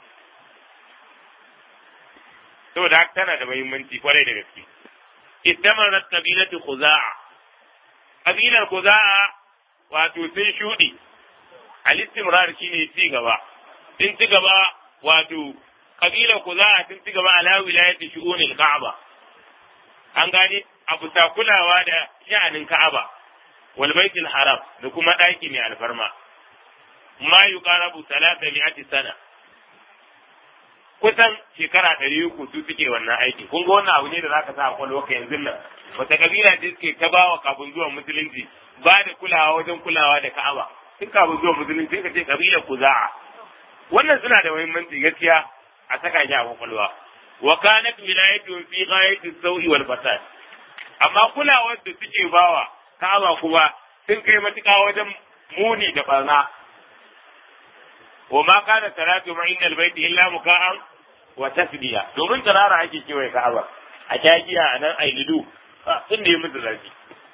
saboda haka tana da muhimmanci kwarai da gaske istamarat qabilatu khuza'a qabilar khuza'a wato sun shudi al-istimrar shine ci gaba sun ci gaba wato kabilar khuza'a sun ci gaba ala wilayati shu'unil ka'aba an gane abu ta kulawa da sha'anin ka'aba wal baitul haram da kuma daki mai alfarma ma yuqarabu salata mi'ati sana kusan shekara ɗari uku su suke wannan aiki kun ga wannan abu ne da zaka sa a kwalwa ka yanzu nan wata kabila ce suke ta bawa kafin zuwa musulunci ba da kulawa wajen kulawa da ka'aba tun kafin zuwa musulunci ka ce kabilar kuza'a wannan suna da muhimmanci gaskiya a saka shi a kwakwalwa wa kanat wilayatun fi ghayati sawi wal fasad amma kulawar da suke bawa ka'aba kuma sun kai matuƙa wajen muni da barna wa ma kana salatu ma inda albayti illa muka'an wa tasbiya domin tarara ake kewaye ka'aba a shagiya a nan ailidu sun da yi musu zafi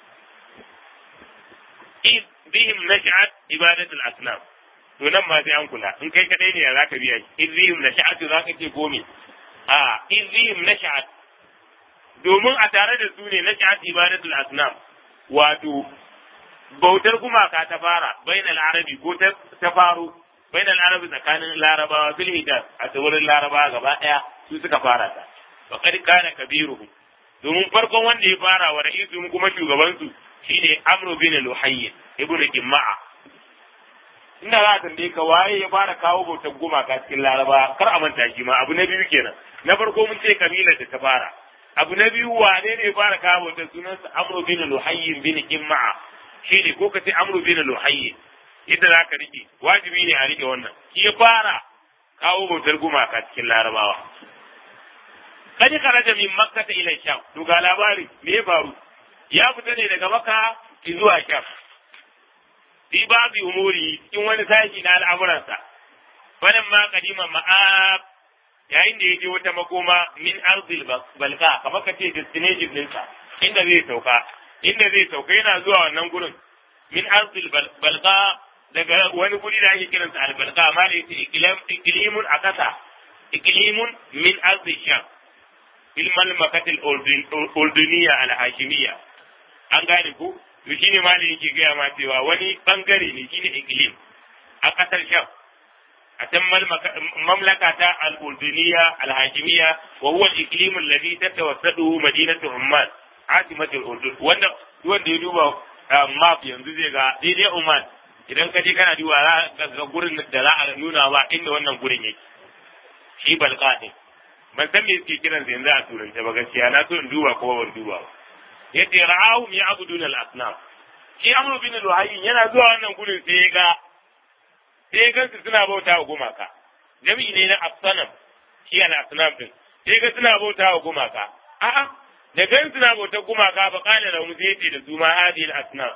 in bihim nash'at ibadatul asnam to nan ma sai an kula in kai kadai ne za ka biya shi in bihim nash'at za ka ce komi a in bihim nash'at domin a tare da su ne nash'at ibadatul asnam wato bautar gumaka ta fara bainal arabi ko ta faru bainal arabi tsakanin larabawa fil hijaz a tsibirin larabawa gaba daya su suka fara ta wa qad kana kabiruhum domin farkon wanda ya fara wa ra'isu kuma shugaban su shine amru bin luhayy ibnu jimma'a inda za a tambaye ka waye ya fara kawo bautar gumaka cikin laraba kar a manta shi ma abu na biyu kenan na farko mun ce kabilar da ta fara abu na biyu wane ne ya fara kawo bautar sunansa amru bin luhayy bin jimma'a shine ko ka ce amru bin luhayy yadda za ka rike wajibi ne a rike wannan shi ya fara kawo bautar gumaka cikin larabawa kadi kharaja min makka ta ila sham to ga labari me ya faru ya fita ne daga makka zuwa sham fi babu umuri cikin wani sashi na al'amuransa wannan ma kadima ma'ab yayin da ya je wata makoma min arzil balka kamar ka ce destination ɗinsa inda zai sauka inda zai sauka yana zuwa wannan gurin min arzil balka daga wani guri da ake kiransa albalka amma da yake ikilimun a ƙasa ikilimun min arzil sham fil malmakatil olduniya alhashimiya an gane ku to shine malami yake gaya ma cewa wani bangare ne shine iklim a ƙasar sham a can mamlaka ta al-urduniya al-hashimiyya wa huwa al-iklim alladhi tatawassadu madinatu umman asimatul urdun wanda wanda ya duba map yanzu zai ga daidai umman idan ka je kana duba za ga gurin da za a nuna ba inda wannan gurin yake shi balqa ne ban san me suke kiran sa yanzu a turance ba gaskiya na so in duba ko ban duba ba yace ra'ahum ya'buduna al-asnam shi amru bin luhayy yana zuwa wannan gurin sai ya ga sai gansu suna bauta wa gumaka jami'i ne na asnam shi al asnam din sai ga suna bauta wa gumaka a'a da gan suna bauta gumaka ba kana da mu sai da su ma hadhihi al asnam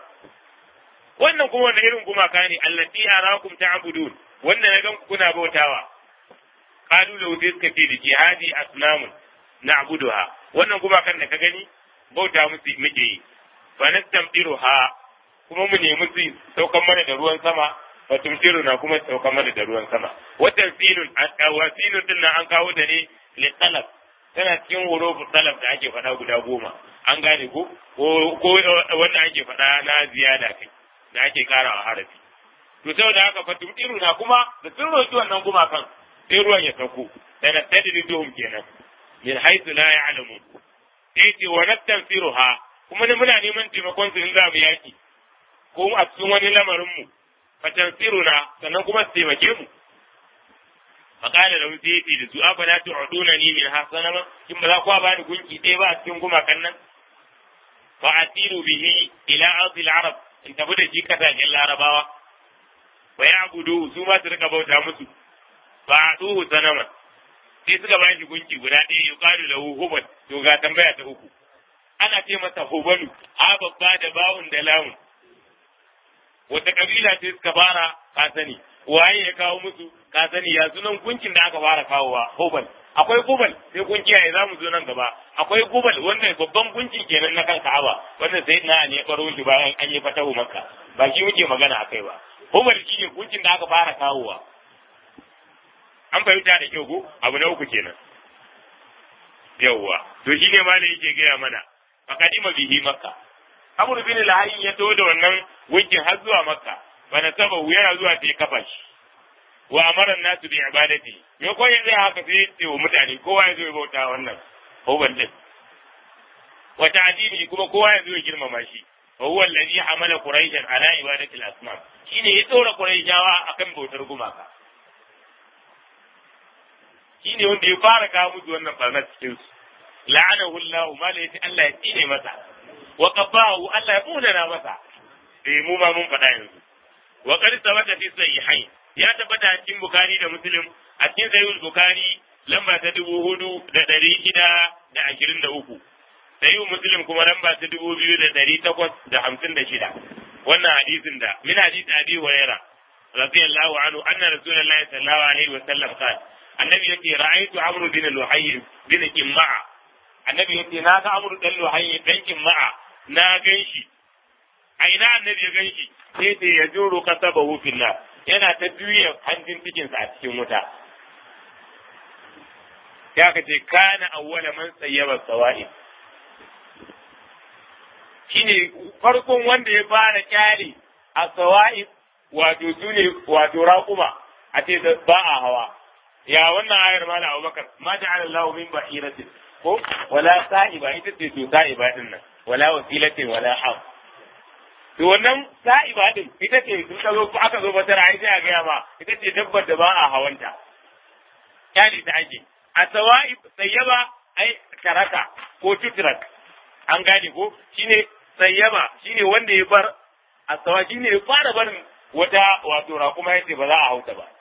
wannan kuma wanda irin gumaka ne allati arakum ta'budun wanda na gan kuna bautawa qalu lahu sai suka ce da ke hadi asnamun na'buduha wannan gumakan da ka gani bauta musu muke yi fa nastamtiruha kuma mu nemi su saukan mana da ruwan sama fa tumtiruna kuma saukan mana da ruwan sama watan sinun wa sinun din nan an kawo da ne li talab tana cikin hurufin talab da ake faɗa guda goma an gane ko ko wanda ake faɗa na ziyada kai da ake karawa harafi to saboda haka fa tumtiruna kuma da sun roki wannan gumakan sai ruwan ya sauko dana tadriduhum kenan min haythu la ya'lamun sai ce wa nastanfiruha kuma ne muna neman taimakon su in za mu yaki ko a cikin wani lamarin mu fatansiruna sannan kuma su taimake mu faqala lahu sayyidi da su afala tu'duna ni min hasanama kin ba za ku ba ni gunki ɗaya ba a cikin gumakan nan fa asiru bihi ila ardi al-arab in tafi da shi kasashen larabawa wa ya'budu su ma su rika bauta musu fa aduhu sanaman sai suka ba shi gunki guda ɗaya yuqalu lahu hubal to ga tambaya ta uku ana ce masa hubalu ha babba da bawun da lamun wata kabila ce suka fara ka sani waye ya kawo musu ka sani ya sunan gunkin da aka fara kawowa hubal akwai hubal sai kun kiyaye za mu zo nan gaba akwai gubal wanda babban gunki kenan na kan Ka'aba wanda sai na ne baro shi bayan an yi fatahu Makka ba shi muke magana akai ba hubal shi ne gunkin da aka fara kawowa an fahimta da kyau ko abu na uku kenan yawwa to shi ne malai yake gaya mana fakadima bihi makka amr bin al ya to da wannan gunkin har zuwa makka bana saba yana zuwa sai kafa shi wa amara nasu bi ibadati me ko yanzu haka sai ce wa mutane kowa ya zo ya bauta wannan hubal din wa ta'dili kuma kowa ya zo ya girmama shi wa huwa alladhi hamala quraishan ala ibadati al-asnam shine ya tsora quraishawa akan bautar gumaka shine wanda ya fara kawo musu wannan barna cikin su la'anahu Allah ma la yati Allah ya tsine masa wa qabahu Allah ya munana masa eh mu ma mun faɗa yanzu wa qad sabata fi sahihain ya tabbata a cikin Bukhari da Muslim a cikin Sahih Bukhari lamba ta dubu hudu da ɗari shida da ashirin da uku Sahih Muslim kuma lamba ta dubu biyu da ɗari takwas da hamsin da shida wannan hadisin da min hadisi Abi Hurairah radiyallahu anhu anna Rasulullahi sallallahu alaihi wa sallam qala annabi yake ra'aytu Amr bin Luhayy bin Qimma'a annabi yake na ga Amr bin Luhayy dan Qimma'a na ganshi a ina annabi ya ganshi sai sai ya juro kasabahu fillah yana ta juya hanjin cikinsa a cikin wuta. Ya ka ce, kana awwala man tsayyaba sawa'i. Shi ne farkon wanda ya fara kyale a sawa'i wato su ne wato raƙuma a ce ba a hawa. Ya wannan ayar ma na Abubakar, ma ta ala lahu min bahiratin ko wala sa'iba ita ce to sa'iba din nan wala wasilatin wala ham. to wannan sa'iba din ita ce sun ka zo ko aka zo batara ai sai a gaya ma ita ce dabbar da ba a hawanta kyali ta ake a sawa'ib sayyaba ai karaka ko tutrak an gane ko shine sayyaba shine wanda ya bar a sawa shine ya fara barin wata wato raƙuma ya ce ba za a hauta ba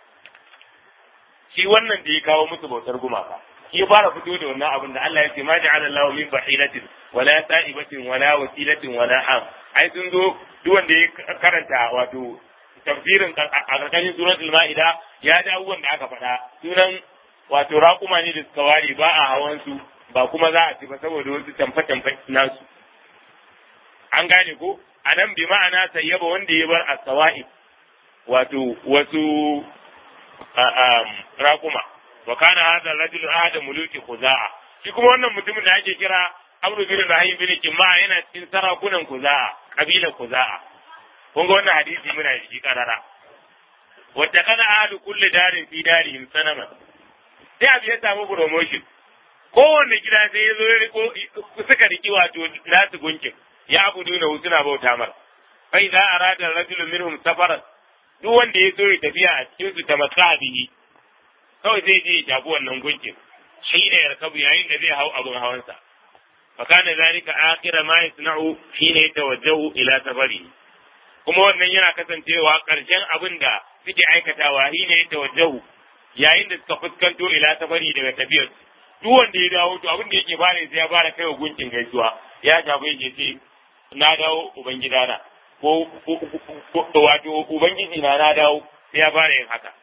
shi wannan da ya kawo musu bautar gumaka shi ya fara fito da wannan abin da Allah ya ce ma ja'ala Allahu min bahilatin wala sa'ibatin wala wasilatin wala am ai sun zo duk wanda ya karanta wato tafsirin a karkashin suratul ma'ida ya ji abubuwan da aka faɗa sunan wato raƙuma ne da suka ware ba a hawan su ba kuma za a ci ba saboda wasu tamfe-tamfe nasu an gane ko a nan bi ma'ana sayyaba wanda ya bar as-sawa'ib wato wasu raƙuma wa kana hadha rajul ahad muluki khuza'a shi kuma wannan mutumin da ake kira Amr bin Rahim bin Kimma yana cikin sarakunan Kuza'a kabilar Kuza'a kun ga wannan hadisi muna da shi karara wata kana ahlu kulli darin fi darihim sanaman sai abu ya samu promotion kowanne gida sai ya zo ya riko suka riki wato nasu gunkin ya abu nuna suna bauta mar fa idza arada rajulun minhum safaran duk wanda ya so ya tafiya a cikin su ta masabihi kawai zai je ya tafi wannan gunkin shi ne yarkabu yayin da zai hau abin hawansa fa kana zalika akhira ma yasna'u shine yatawajjahu ila safari kuma wannan yana kasancewa karshen abin da suke aikatawa shine yatawajjahu yayin da suka fuskanto ila safari daga tafiyar duk wanda ya dawo to abin da yake fara sai ya fara kai wa gunkin gaisuwa ya shafi yake ce na dawo ubangidana ko wato ubangiji na na dawo sai ya fara yin haka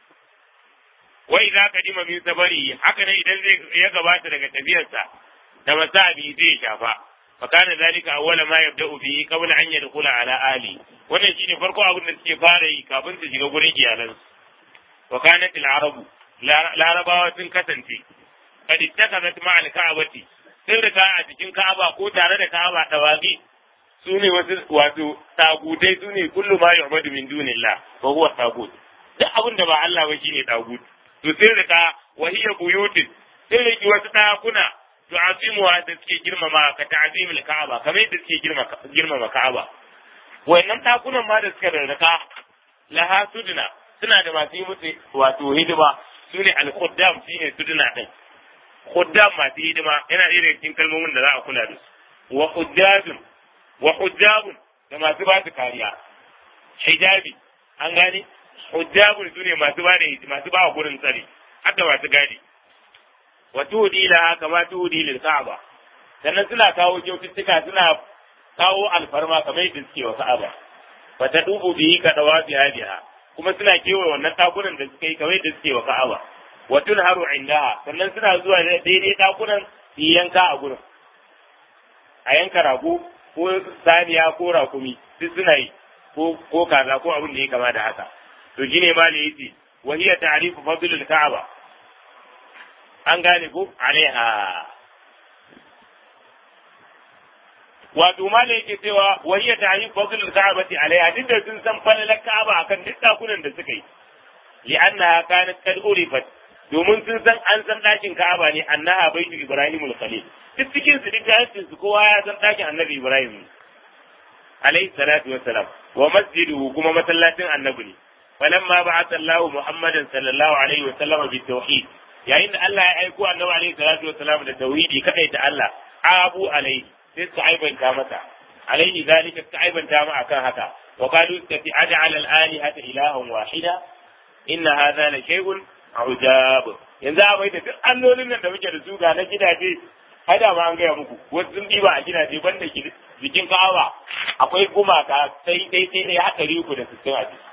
wai za ka dima min sabari haka ne idan zai ya gabata daga tafiyarsa da masabi zai shafa fa kana zalika awwala ma yabda'u bihi qabla an yadkhula ala ali wannan shine farko abin da suke fara yi kafin su shiga gurin iyalansu wa kanat al-arabu larabawa sun kasance kad ittakhadhat ma al-ka'bati sun rika a cikin ka'aba ko tare da ka'aba dawagi su ne wasu wato tagutai su ne kullu ma yu'badu min dunillah wa huwa tagut duk abin da ba Allah ba shine tagut to sun rika wa hiya buyutin sun riki wasu ɗakuna to azimuwa da suke girmama ka ta'zimul ka'aba kamar yadda suke girmama ka'aba wayannan ɗakunan ma da suka rarraka laha suduna suna da masu yi musu wato hidima su ne al-khuddam shine suduna din khuddam masu hidima yana ɗaya daga cikin kalmomin da za a kula da su wa hujjajun wa hujjabun da masu ba su kariya hijabi an gane hujjabun su ne masu ba da masu ba gurin tsari hadda masu gadi wa tudi la kama tudi lil ka'aba sannan suna kawo kyaututtuka suna kawo alfarma kamar yadda suke wa ka'aba fa ta dubu bihi ka dawa bi hadiha kuma suna kewa wannan takunan da suke kamar yadda suke wa ka'aba wa tunharu indaha sannan suna zuwa daidai takunan yi yanka a gurin a yanka rago ko saniya ko rakumi duk suna yi ko ko kaza ko abin da ya kama da haka to shine ma da yace wa hiya ta'rifu fadlul ka'aba an gane ko alaiha wato ma da yake cewa wa hiya ta'rifu fadlul ka'abati alaiha duk da sun san falalar ka'aba akan duk dakunan da suka yi li'annaha kanat qad urifat domin sun san an san ɗakin Ka'aba ne annaha baitu Ibrahim al-Khalil duk cikin su duk jahilcin su kowa ya san ɗakin Annabi Ibrahim alayhi salatu wassalam wa masjiduhu kuma masallacin Annabi ne falamma ba'atha Allahu Muhammadan sallallahu alaihi wa sallam bi tauhid yayin da Allah ya aiko Annabi alaihi salatu wassalam da tauhidi kadai ta Allah abu alaihi sai su aibanta masa alaihi zalika suka aibanta mu akan haka wa qalu tafi aj'al al-alihata ilahan wahida inna hadha la shay'un ujab yanzu a mai da duk allolin nan da muke da su ga na gidaje hada ma an gaya muku wasu sun diba a gidaje banda jikin ka'aba akwai gumaka sai dai sai dai haka riku da sittin a ciki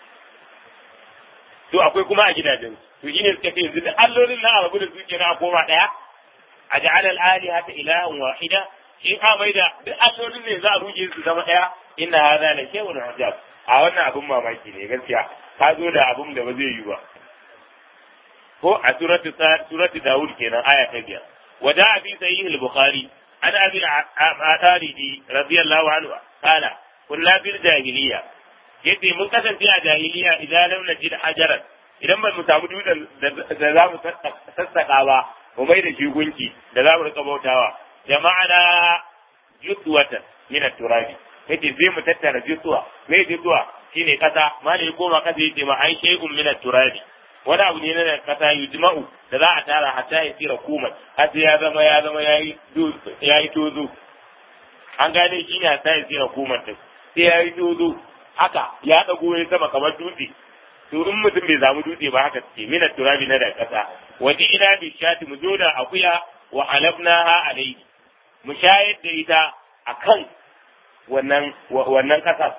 to akwai kuma a gidajen to shine suka ce yanzu duk allolin nan a rabu da su kenan a koma daya a ja'ala al-alihata ilahan wahida in a mai da duk allolin ne za a ruje su zama daya inna hadha la shay'un ujab a wannan abun mamaki ne gaskiya ka zo da abun da ba zai yi ba ko a suratu suratu Dawud kenan aya ta biyar wada abi sahih al-bukhari an abi al-ataridi radiyallahu anhu qala kunna bil jahiliya yace mun kasance a jahiliya idan lam najid hajaran idan ba mu samu dutsen da za mu sassaka ba mu mai da shi gunki da za mu rika bautawa jama'ana jutwatan min at-turabi yace sai mu tattara jutwa me jutwa shine kasa malai koma kasa yace ma ai shay'un min at-turabi wani abu ne na kasa yujma'u da za a tara hatta ya tsira kuma har sai ya zama ya zama yayi yayi tozo an gane shi ne hatta ya tsira kuma din sai yayi tozo haka ya dago ya sama kamar dutse to in mutum bai samu dutse ba haka ce mina turabi na da kasa waje ina bi shati mu zo da akuya wa alabnaha alayhi mu shayar da ita akan wannan wannan kasar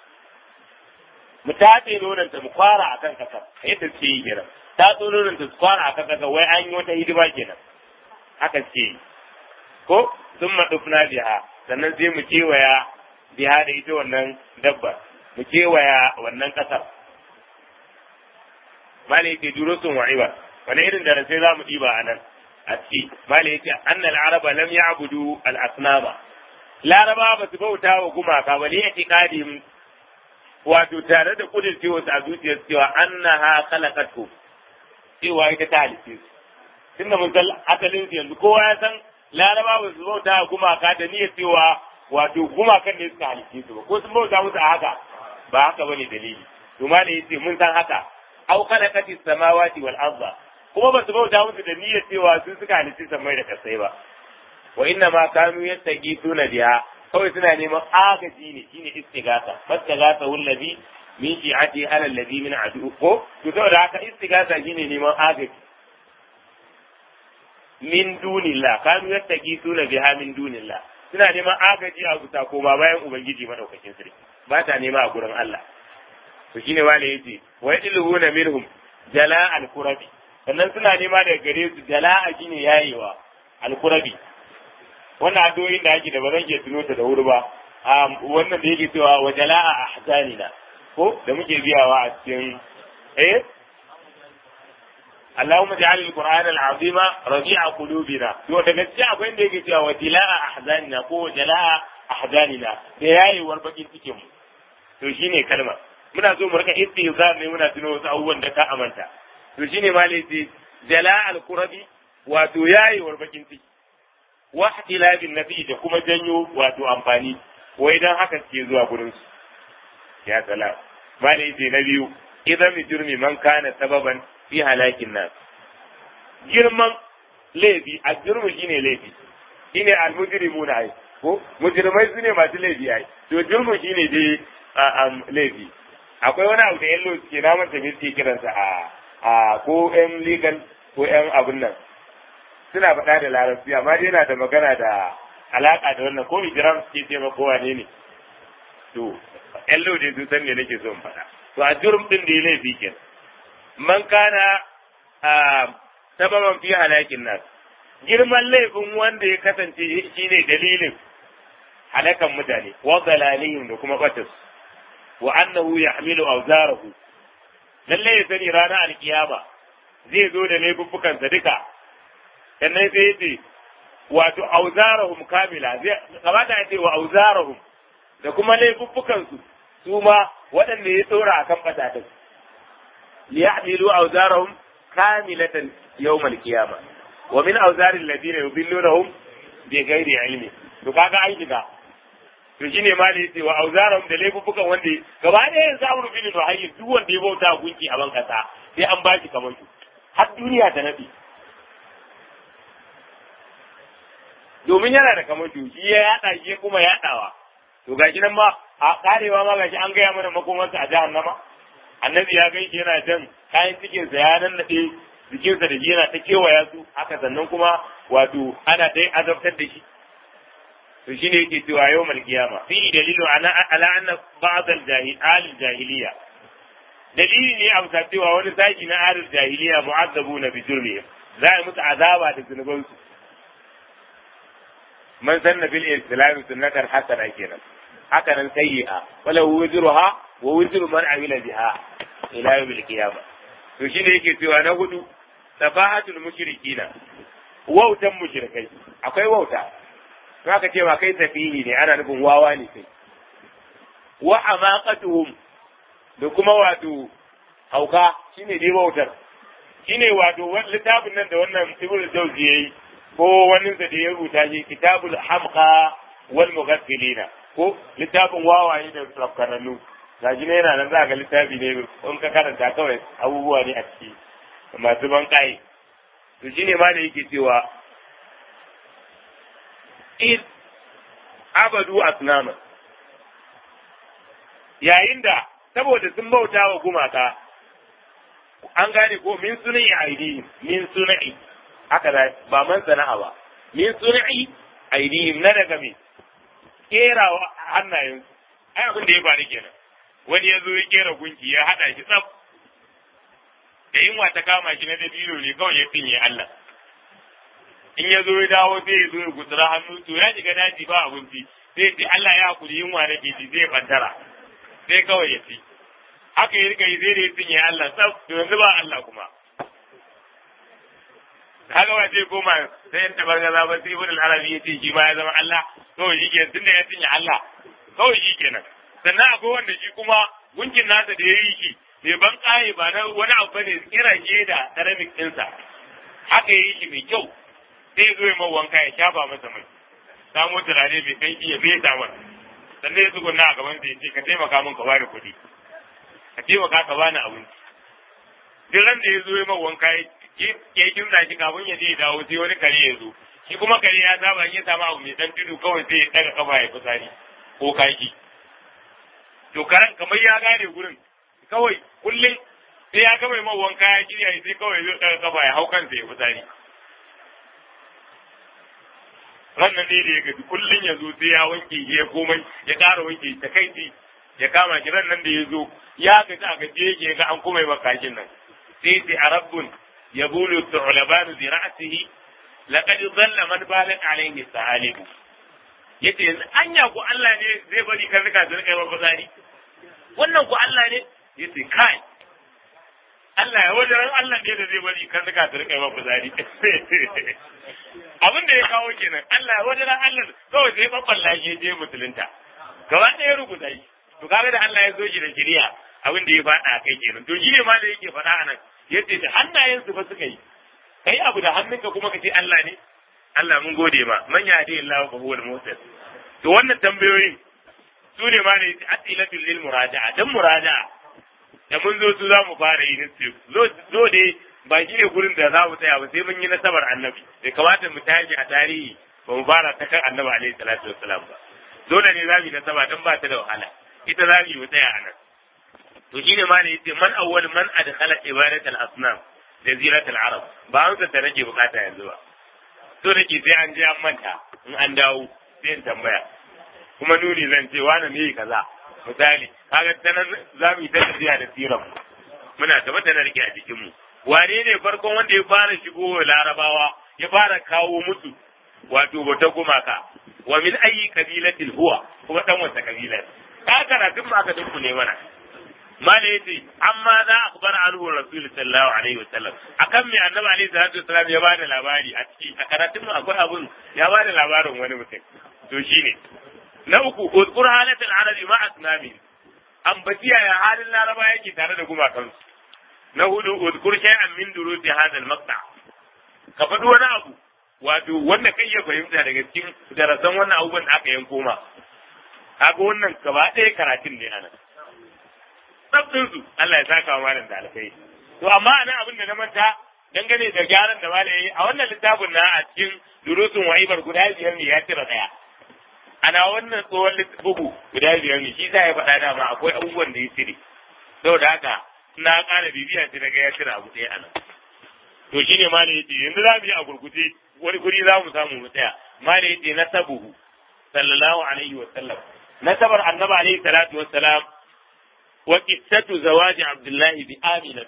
mu tace nonanta mu kwara a kan kasar yadda suke yi kenan tatso nonanta su kwara a kan kasar wai an yi wata hidima kenan haka suke yi ko sun maɗufna biha sannan sai mu kewaya biha da ita wannan dabba mu kewaya wannan kasar mala yake duro sun wa'iba wani irin da sai za mu ɗiba a nan a ciki mala yake annal araba lam ya'budu al-asnama laraba ba su bauta wa gumaka ba ne ya wato tare da kudin cewa a zuciyar cewa annaha khalaqatu cewa ita ta halice su tunda mun san asalin su yanzu kowa ya san laraba ba su bauta gumaka da niyyar cewa wato gumakan ne suka halice su ba ko sun bauta musu a haka ba haka bane dalili to ma ne yace mun san haka au khalaqati samawati wal arda kuma ba su bauta musu da niyyar cewa su suka halice samai da kasai ba wa inna ma kanu yattaqituna biha kawai suna neman agaji ne shine istighatha fastaghatha wallazi min shi'ati ala allazi min adu ko to saboda haka istighatha shine neman agaji min dunillah kanu yattaqituna biha min dunillah suna neman agaji a guta ko ba bayan ubangiji madaukakin sarki ba ta nema a gurin Allah to shine wale yace wa yadluhuna minhum jala al-qurabi sannan suna nema daga gare su jala'a shine yayewa al-qurabi wannan addu'o'in da ake da ba zan iya tuno ta da wuri ba wannan da yake cewa wa jala'a ahzanina ko da muke biyawa a cikin eh Allahumma ja'al al-Qur'an al-azim rabi'a qulubina to daga cikin akwai inda yake cewa wa jala'a ahzanina ko jala'a ahzanina da yayewar bakin cikin mu to shine kalmar muna so mu rika istihzar ne muna tuno wasu abubuwan da ka amanta to shine ma ne jala'a al-qurabi wato yayewar bakin ciki wa ihtilabin nafi da kuma janyo wato amfani wai dan haka suke zuwa gurin su ya salam malai ce na biyu idan mi jurmi man kana sababan fi halakin nas girman laifi a jurmi shine laifi shine al mujrimuna ai ko mujrimai su ne masu laifi ai to jurmi shine dai laifi akwai wani abu da yallo suke na manta me suke kiransa a a ko yan legal ko yan abun nan suna faɗa da larabci amma dai yana da magana da alaƙa da wannan ko hijiram suke ce ma kowa ne ne to ƴan lode sun san me nake so in faɗa to a jurum din da ya laifi ke man kana sababan fi halakin nas girman laifin wanda ya kasance shine dalilin halakan mutane wa dalalihim da kuma batas wa annahu yahmilu awzarahu lalle ya sani ranar alkiyama zai zo da laifuffukansa duka sannan sai ya ce wato auzarahum kamila zai kamata ya ce wa auzarahum da kuma laifuffukansu su ma waɗanda ya tsora akan batatin liyahmilu auzarahum kamilatan yawmal qiyama wa min auzari alladhina yudillunahum bi ghairi ilmi to kaga an shiga to shine ma da yace wa auzarahum da laifuffukan wanda gaba ɗaya yanzu amru bin nuhayy duk wanda ya bauta gunki a ban kasa sai an bashi kamar su har duniya ta nabi domin yana da kamar shi ya yada shi kuma yadawa to gashi nan ma a karewa ma gashi an gaya mana makomarsa a jahannama annabi ya gaishe yana jan kayan cikin sa ya nan nade jikinsa da shi yana ta kewaya su haka sannan kuma wato ana dai azabtar da shi to shine yake cewa yau mal kiyama fi dalilu ala ala anna ba'd al jahil jahiliya dalili ne a bisa cewa wani sashi na alil jahiliya mu'azzabuna bi jurmihim za a musu azaba da zunubansu man sanna bil islam sunnatan hasana kenan haka nan sayyi'a wala wuzruha wa wuzru man amila biha ila yawmil qiyamah to shine yake cewa na hudu safahatul mushrikina wautan mushrikai akwai wauta to aka ce ba kai safihi ne ana nufin wawa ne kai wa amaqatuhum da kuma wato hauka shine dai wautar shine wato littafin nan da wannan ibnu jawzi yayi ko wani da ya rubuta shi kitabul hamqa wal mughaffilina ko littafin wawaye da rafkananu gaji ne yana nan za ga littafi ne in ka karanta kawai abubuwa ne a ciki masu ban kai to shine ma da yake cewa in abadu asnama yayin da saboda sun bauta wa gumaka an gane ko min sunai aidi min sunai haka da ba man sana'a ba min sunai aidihim na daga me kera hannayen ai abin da ya faru kenan wani ya zo ya kera gunki ya hada shi tsaf da yunwa ta kama shi na dabino ne kawai ya finye Allah in ya zo ya dawo sai ya zo ya gutsura hannu to ya shiga daji ba abinci sai ce Allah ya hakuri yunwa na ji zai bantara sai kawai ya ci haka ya rika yi zai da ya finye Allah tsaf to yanzu ba Allah kuma kaga ba sai koma sai yan tabargaza ba sai ibn arabi ya ce shi ma ya zama Allah kawai shi kenan tunda ya cinye Allah kawai shi kenan sannan akwai wanda shi kuma gunkin nasa da ya yi shi bai ban kaye ba na wani abu bane kira je da ceramic ɗinsa haka ya yi shi mai kyau sai ya zo ya wanka ya shafa masa mai samo turare mai kanki ya fesa masa sannan ya tsugunna a gaban sa ya ce ka taimaka min ka bani kuɗi ka taimaka ka bani abinci duk ran da ya zo ya wanka ya ya kimsa shi kafin ya je ya dawo sai wani kare ya zo shi kuma kare ya saba in ya samu abu mai dan tudu kawai sai ya daga kafa ya fitsari ko kaki to karan kamar ya gane gurin kawai kullum sai ya gama mai wanka ya shirya sai kawai zai daga kafa ya hau kansa ya fitsari rannan ne da ya gaji kullum ya zo sai ya wanke ya komai ya ƙara wanke ta kai ya kama shi rannan da ya zo ya gaji a gaji yake ga an kuma yi makakin nan sai sai a rabbun يقول الثعلبان برأسه لقد ظل من بالت عليه الثعالب yace yanzu anya ku Allah ne zai bari kan rika su rika ba fitsari wannan ku Allah ne yace kai Allah ya wajen Allah ne da zai bari kan rika su rika ba fitsari abin da ya kawo kenan Allah ya wajen Allah kawai sai babballa shi je musulunta gaba ɗaya rubuta shi to kaga da Allah ya zo shi da shari'a abin da ya faɗa kai kenan to shi ne ma da yake faɗa a nan yace da hannayensu ba suka yi kai abu da hannunka kuma ka ce Allah ne Allah mun gode ma man ya hadi Allah fa huwa al-muhtad to wannan tambayoyin su ne ma ne asilatul lil muraja'a dan muraja'a da mun zo su za mu fara yi nasi zo dai ba shi ne gurin da za mu tsaya ba sai mun yi nasabar annabi bai kamata mu tashi a tarihi ba mu fara ta kan annabi alaihi salatu wassalam ba dole ne za mu yi nasaba dan ba ta da wahala ita za mu yi mu tsaya a nan to shine ma ne yace man awwal man adkhala ibadat al-asnam jazirat al-arab ba an ta nake bukata yanzu ba to nake sai an je an manta in an dawo sai in tambaya kuma nuni zan ce wani ne kaza misali kaga ta nan za mu yi ta tafiya da siran muna tabbata na rike a jikin mu wane ne farkon wanda ya fara shigo larabawa ya fara kawo musu wato bata gumaka wa min ayi kabilatin huwa kuma dan wata kabila ka karatun ma aka dinku ne mana mala yace amma za a bar anhu rasul sallallahu alaihi wasallam akan me annabi alaihi salatu wasallam ya bada labari a ciki a karatun mu akwai abun ya bada labarin wani mutum to shine na uku uzkur halatul arabi ma asnami ambatiya ya halin laraba yake tare da gumakansu na hudu uzkur shay'an min durusi hadha al-maqta ka faɗi wani abu wato wanda kai ya fahimta daga cikin darasan wannan abubuwan da aka yanko ma kaga wannan gaba ɗaya karatun ne anan sabbin su Allah ya saka wa malam da alkai to amma anan abin da na manta dangane da gyaran da malam yayi a wannan littafin na a cikin durusun wa'ibar guda biyar ne ya tira daya ana wannan tsohon bugu guda biyar ne shi za ya faɗa dama akwai abubuwan da ya cire saboda haka na ƙara bibiya sai daga ya cire abu ɗaya anan to shine malam yace yanzu za mu yi a gurguje wani guri za mu samu mu tsaya malam yace nasabuhu sallallahu alaihi wa sallam nasabar annabi alaihi salatu wa salam wa qissatu zawaji abdullahi bi aminat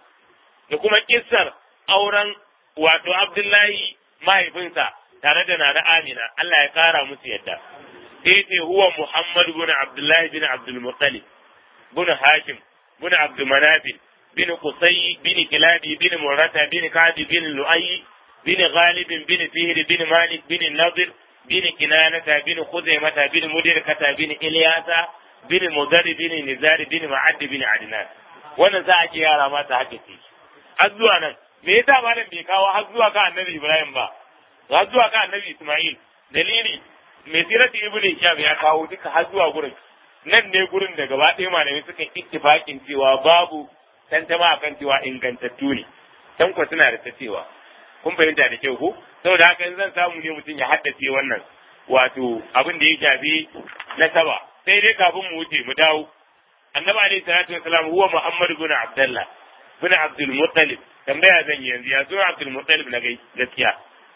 da kuma kissar auren wato abdullahi mahaifinsa tare da nana amina Allah ya kara musu yadda sai ce huwa muhammad bin abdullahi bin abdul muttalib bin hashim bin abdul manafil bin qusay bin kilabi bin murata bin ka'bi bin lu'ay bin ghalib bin fihr bin malik bin nadir bin kinanata bin khuzaimata bin mudirkata bin ilyasa bin mudar bin nizar bin ma'ad bin adnan wannan za a ce yara mata haka ce har zuwa nan me yasa malam bai kawo har zuwa ka annabi ibrahim ba har zuwa ka annabi isma'il dalili mai sirati ibn hisham ya kawo duka har zuwa gurin nan ne gurin da gaba ɗaya malamai suka ittifakin cewa babu tantama akan cewa ingantattu ne tankwa suna da ta cewa kun fahimta da kyau ko saboda haka in zan samu ne mutum ya haddace wannan wato abin da ya shafi nasaba sai dai kafin mu wuce mu dawo annabi alaihi salatu wasalam huwa muhammad ibn abdullah ibn abdul muttalib tambaya zan yi yanzu ya zo abdul muttalib na gaskiya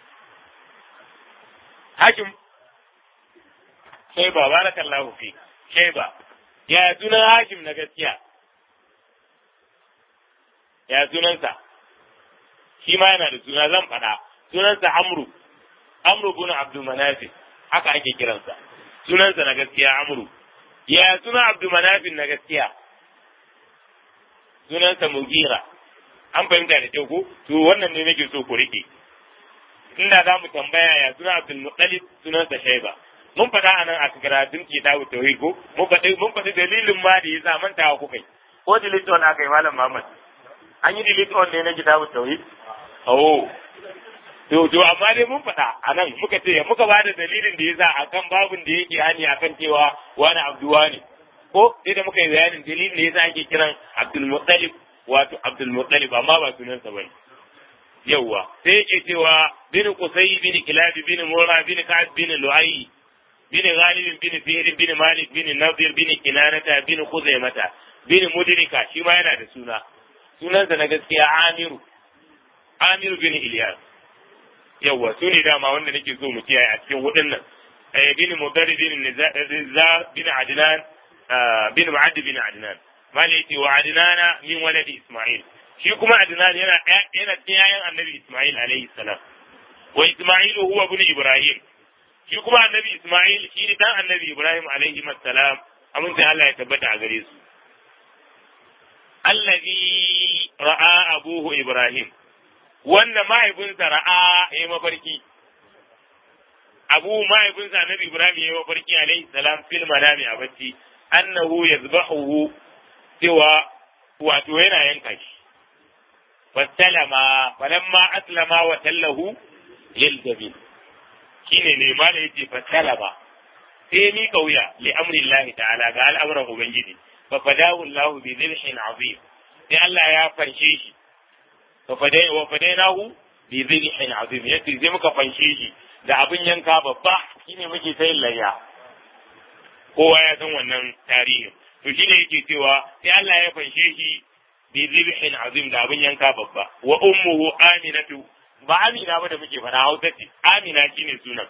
hakim shaiba barakallahu fi shaiba ya sunan hakim na gaskiya ya sunansa shi ma yana da suna zan faɗa sunansa amru amru bin abdul manafi haka ake kiransa sunansa na gaskiya amru ya suna abdul manafin na gaskiya sunansa mugira an fahimta da kyau ko to wannan ne nake so ku rike inda za mu tambaya ya suna abdul muttalib sunansa shaiba mun faɗa anan a karatun kitabu tauhid ko mun faɗi mun faɗi dalilin ma da yasa mantawa kuka yi ko delete on aka yi malam Muhammad an yi delete on ne na kitabu tauhid oh to to amma dai mun faɗa anan muka ce muka ba da dalilin da yasa akan babun da yake hani akan cewa wani abduwa ne ko sai da muka yi bayanin dalilin da yasa ake kiran Abdul Muttalib wato Abdul Muttalib amma ba sunansa bane yawwa sai yake cewa bin Qusay bin Kilab bin Murra bin Ka'ab bin Lu'ay bin Ghalib bin Fihr bin Malik bin Nadir bin Kinanata bin Khuzaimata bin Mudrika shi ma yana da suna sunansa na gaskiya Amiru Amiru bin Ilyas yawwa su ne dama wanda nake so mu kiyaye a cikin hudun nan eh bin Mudari bin Nizar bin Adnan bin Mu'add bin Adnan malaki wa Adnana min waladi Isma'il shi kuma Adnan yana yana cikin yayan Annabi Isma'il alaihi salam wa Isma'il huwa ibn Ibrahim shi kuma Annabi Isma'il shi ne dan Annabi Ibrahim alaihi salam amince Allah ya tabbata a gare su allazi ra'a abuhu Ibrahim wanda mahaifinsa ra'a ya mafarki abu mahaifinsa Annabi Ibrahim ya mafarki alaihi salam fil manami a bacci annahu yazbahuhu cewa wato yana yanka shi fasalama falamma aslama wa tallahu lil jabin shine ne ma da yake fasalama sai mi kauya li amri Allah ta'ala ga al'amuran ubangiji fa fadahu Allah bi dhilhin azim sai Allah ya fanshe shi fa fadai wa fadainahu bi dhilhin azim yace zai muka fanshe shi da abin yanka babba shine muke sayin layya kowa ya san wannan tarihin to shine yake cewa sai Allah ya fanshe shi bi zibhin azim da abin yanka babba wa ummuhu aminatu ba amina ba da muke fara hausa ce amina shine sunan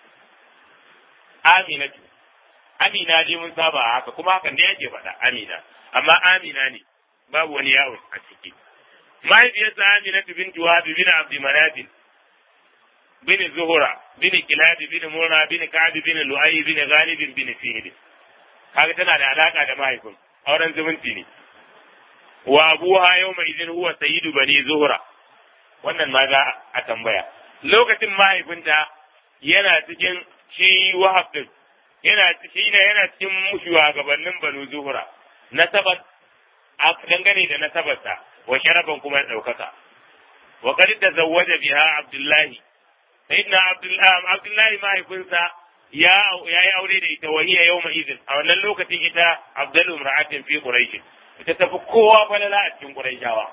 aminatu amina dai mun saba haka kuma hakan dai yake faɗa amina amma amina ne babu wani yawon a ciki mahaifiyarsa aminatu bin juwabi bin abdi manafin bin zuhura bin kilab bin murna bin ka'ab bin lu'ay bin ghalib bin fihr kaga tana da alaka da mahaifin auren zumunci ne wa abuha yawma idin huwa sayyidu bani zuhura wannan ma za a tambaya lokacin mahaifinta yana cikin shi wahab din yana shi ne yana cikin shugabannin banu zuhura nasabar a dangane da nasabarsa wa sharaban kuma ya ɗaukaka wa qad tazawwaja biha abdullahi sayyidina abdullahi abdullahi mahaifinsa ya yi aure da ita wahiya yawma idin a wannan lokacin ita abdul imra'atin fi quraish ita tafi kowa falala a cikin quraishawa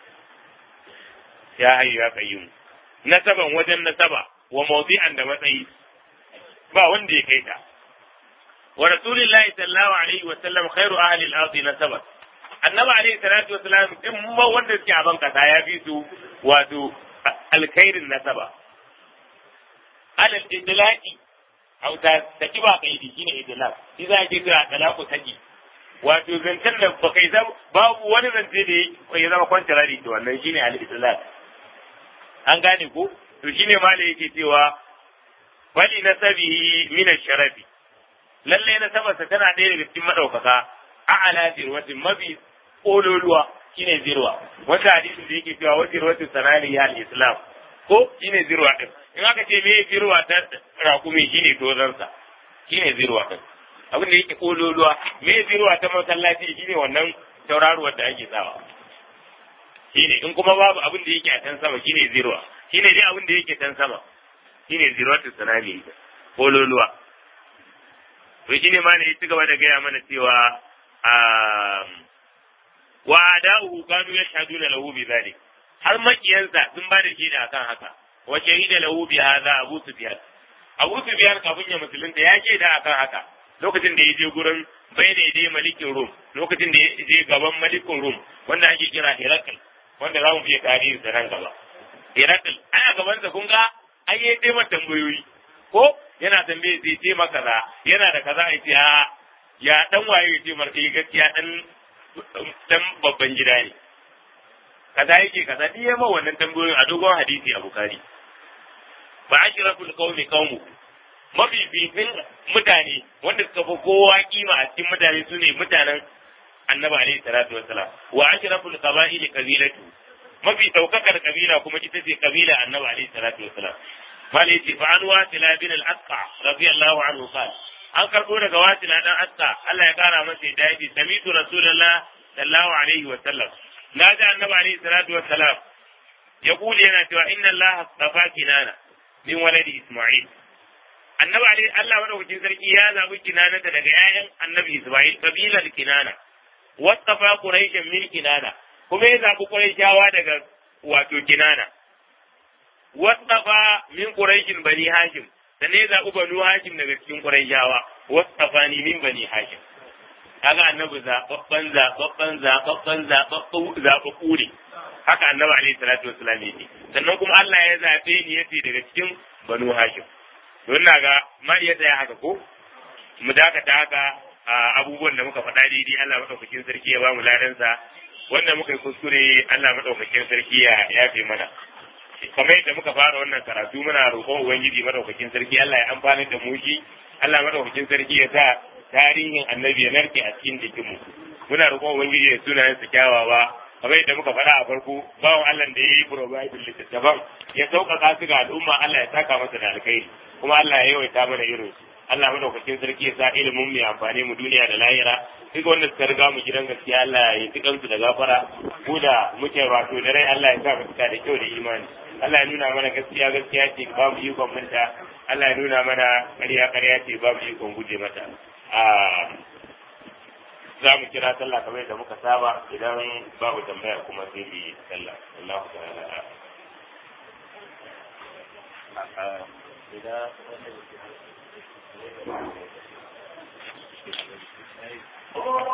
ya hayyu ya qayyum nasaban wajen nasaba wa mawdi'an da matsayi ba wanda ya kai ta wa rasulillahi sallallahu alaihi wa sallam khairu ahli al-ardi nasaban annabi alaihi salatu wa salam din ma wanda suke a banka ya fi su wato alkhairin nasaba alal idlaqi au ta taki ba kaidi shine idlaq shi za ke kira talaqu taki wato zancen da ba kai zama babu wani zance da ya zama kwantarari da wannan shine al idlaq an gane ko to shine malai yake cewa bali nasabihi min sharafi lalle nasabarsa tana ɗaya daga cikin madaukaka a'ala zirwatin mafi kololuwa shine zirwa wanda hadisin da yake cewa wajen zirwatu sanani ya al-islam ko shine zirwa din in aka ce me zirwa ta rakumi shine tozansa shine zirwa din abin da yake kololuwa me zirwa ta masallaci shine wannan tauraruwar da ake sawa shine in kuma babu abin da yake a can sama shine zirwa shine dai abin da yake can sama shine zirwatu sanani kololuwa to shine ma ne ya ci gaba da gaya mana cewa wa ada'uhu kanu yashhaduna lahu bi dhalik har makiyansa sun ba da shaida akan haka wa shahida lahu bi hadha Abu Sufyan Abu Sufyan kafin ya musulunta ya shaida akan haka lokacin da ya je gurin bai da dai malikin Rum lokacin da ya je gaban malikin Rum wanda ake kira Herakl wanda za mu fiye tarihi da nan gaba Herakl ana gaban sa kun ga ai ya dai tambayoyi ko yana tambaye zai ce maka kaza yana da kaza ai ce ya dan waye ya ce marka gaskiya dan dan babban gida ne kaza yake kaza duk yamma wannan tambayoyin a dogon hadisi a bukari ba ashraful qaumi qaumu mafififin mutane wanda suka fi kowa kima a cikin mutane su ne mutanen annabi alaihi salatu wassalam wa ashraful qaba'ili qabilatu mafi daukakar kabila kuma ita ce kabila annabi alaihi salatu wassalam mali yace fa an wasila bin al-asqa radiyallahu anhu qala an karbo daga wasila dan asqa Allah ya kara masa da yace samitu rasulullah sallallahu alaihi wasallam na ji annabi alaihi salatu wassalam ya kuli yana cewa inna Allah astafa kinana min waladi Isma'il annabi alaihi Allah madaukakin sarki ya zabi kinanata daga ƴaƴan annabi Isma'il kabilar kinana wastafa quraishan min kinana kuma ya zabi quraishawa daga wato kinana wastafa min quraishin bani hashim sannan ya zabi banu hashim daga cikin quraishawa wastafa ni min bani hashim kaga annabi zababban zababban zababban zababban zababbu ne haka annabi alaihi salatu wassalam yake sannan kuma Allah ya zabe ni yace daga cikin banu hashim to ina ga ma iya tsaya haka ko mu dakata haka abubuwan da muka faɗa daidai Allah madaukakin sarki ya ba mu ladansa wanda muka yi kuskure Allah madaukakin sarki ya yafe mana kamar yadda muka fara wannan karatu muna roƙon ubangiji madaukakin sarki Allah ya amfana da mu shi Allah madaukakin sarki ya sa tarihin annabi ya narke a cikin jikinmu muna roƙon ubangiji da sunayen su kyawawa kamar yadda muka faɗa a farko bawan Allah da ya yi provide littattafan ya sauƙaƙa su ga al'umma Allah ya saka masa da alkhairi kuma Allah ya yawaita mana irin su Allah madaukakin sarki ya sa ilimin mai amfani mu duniya da lahira duk wanda suka riga mu gidan gaskiya Allah ya yi kansu da gafara ko da muke wato da rai Allah ya sa mu da kyau da imani Allah ya nuna mana gaskiya gaskiya ce ba mu ikon manta Allah ya nuna mana ƙarya ƙarya ce ba mu ikon guje mata za mu kira sallah kamar da muka saba idan babu tambaya kuma sai mu yi sallah Allah ta'ala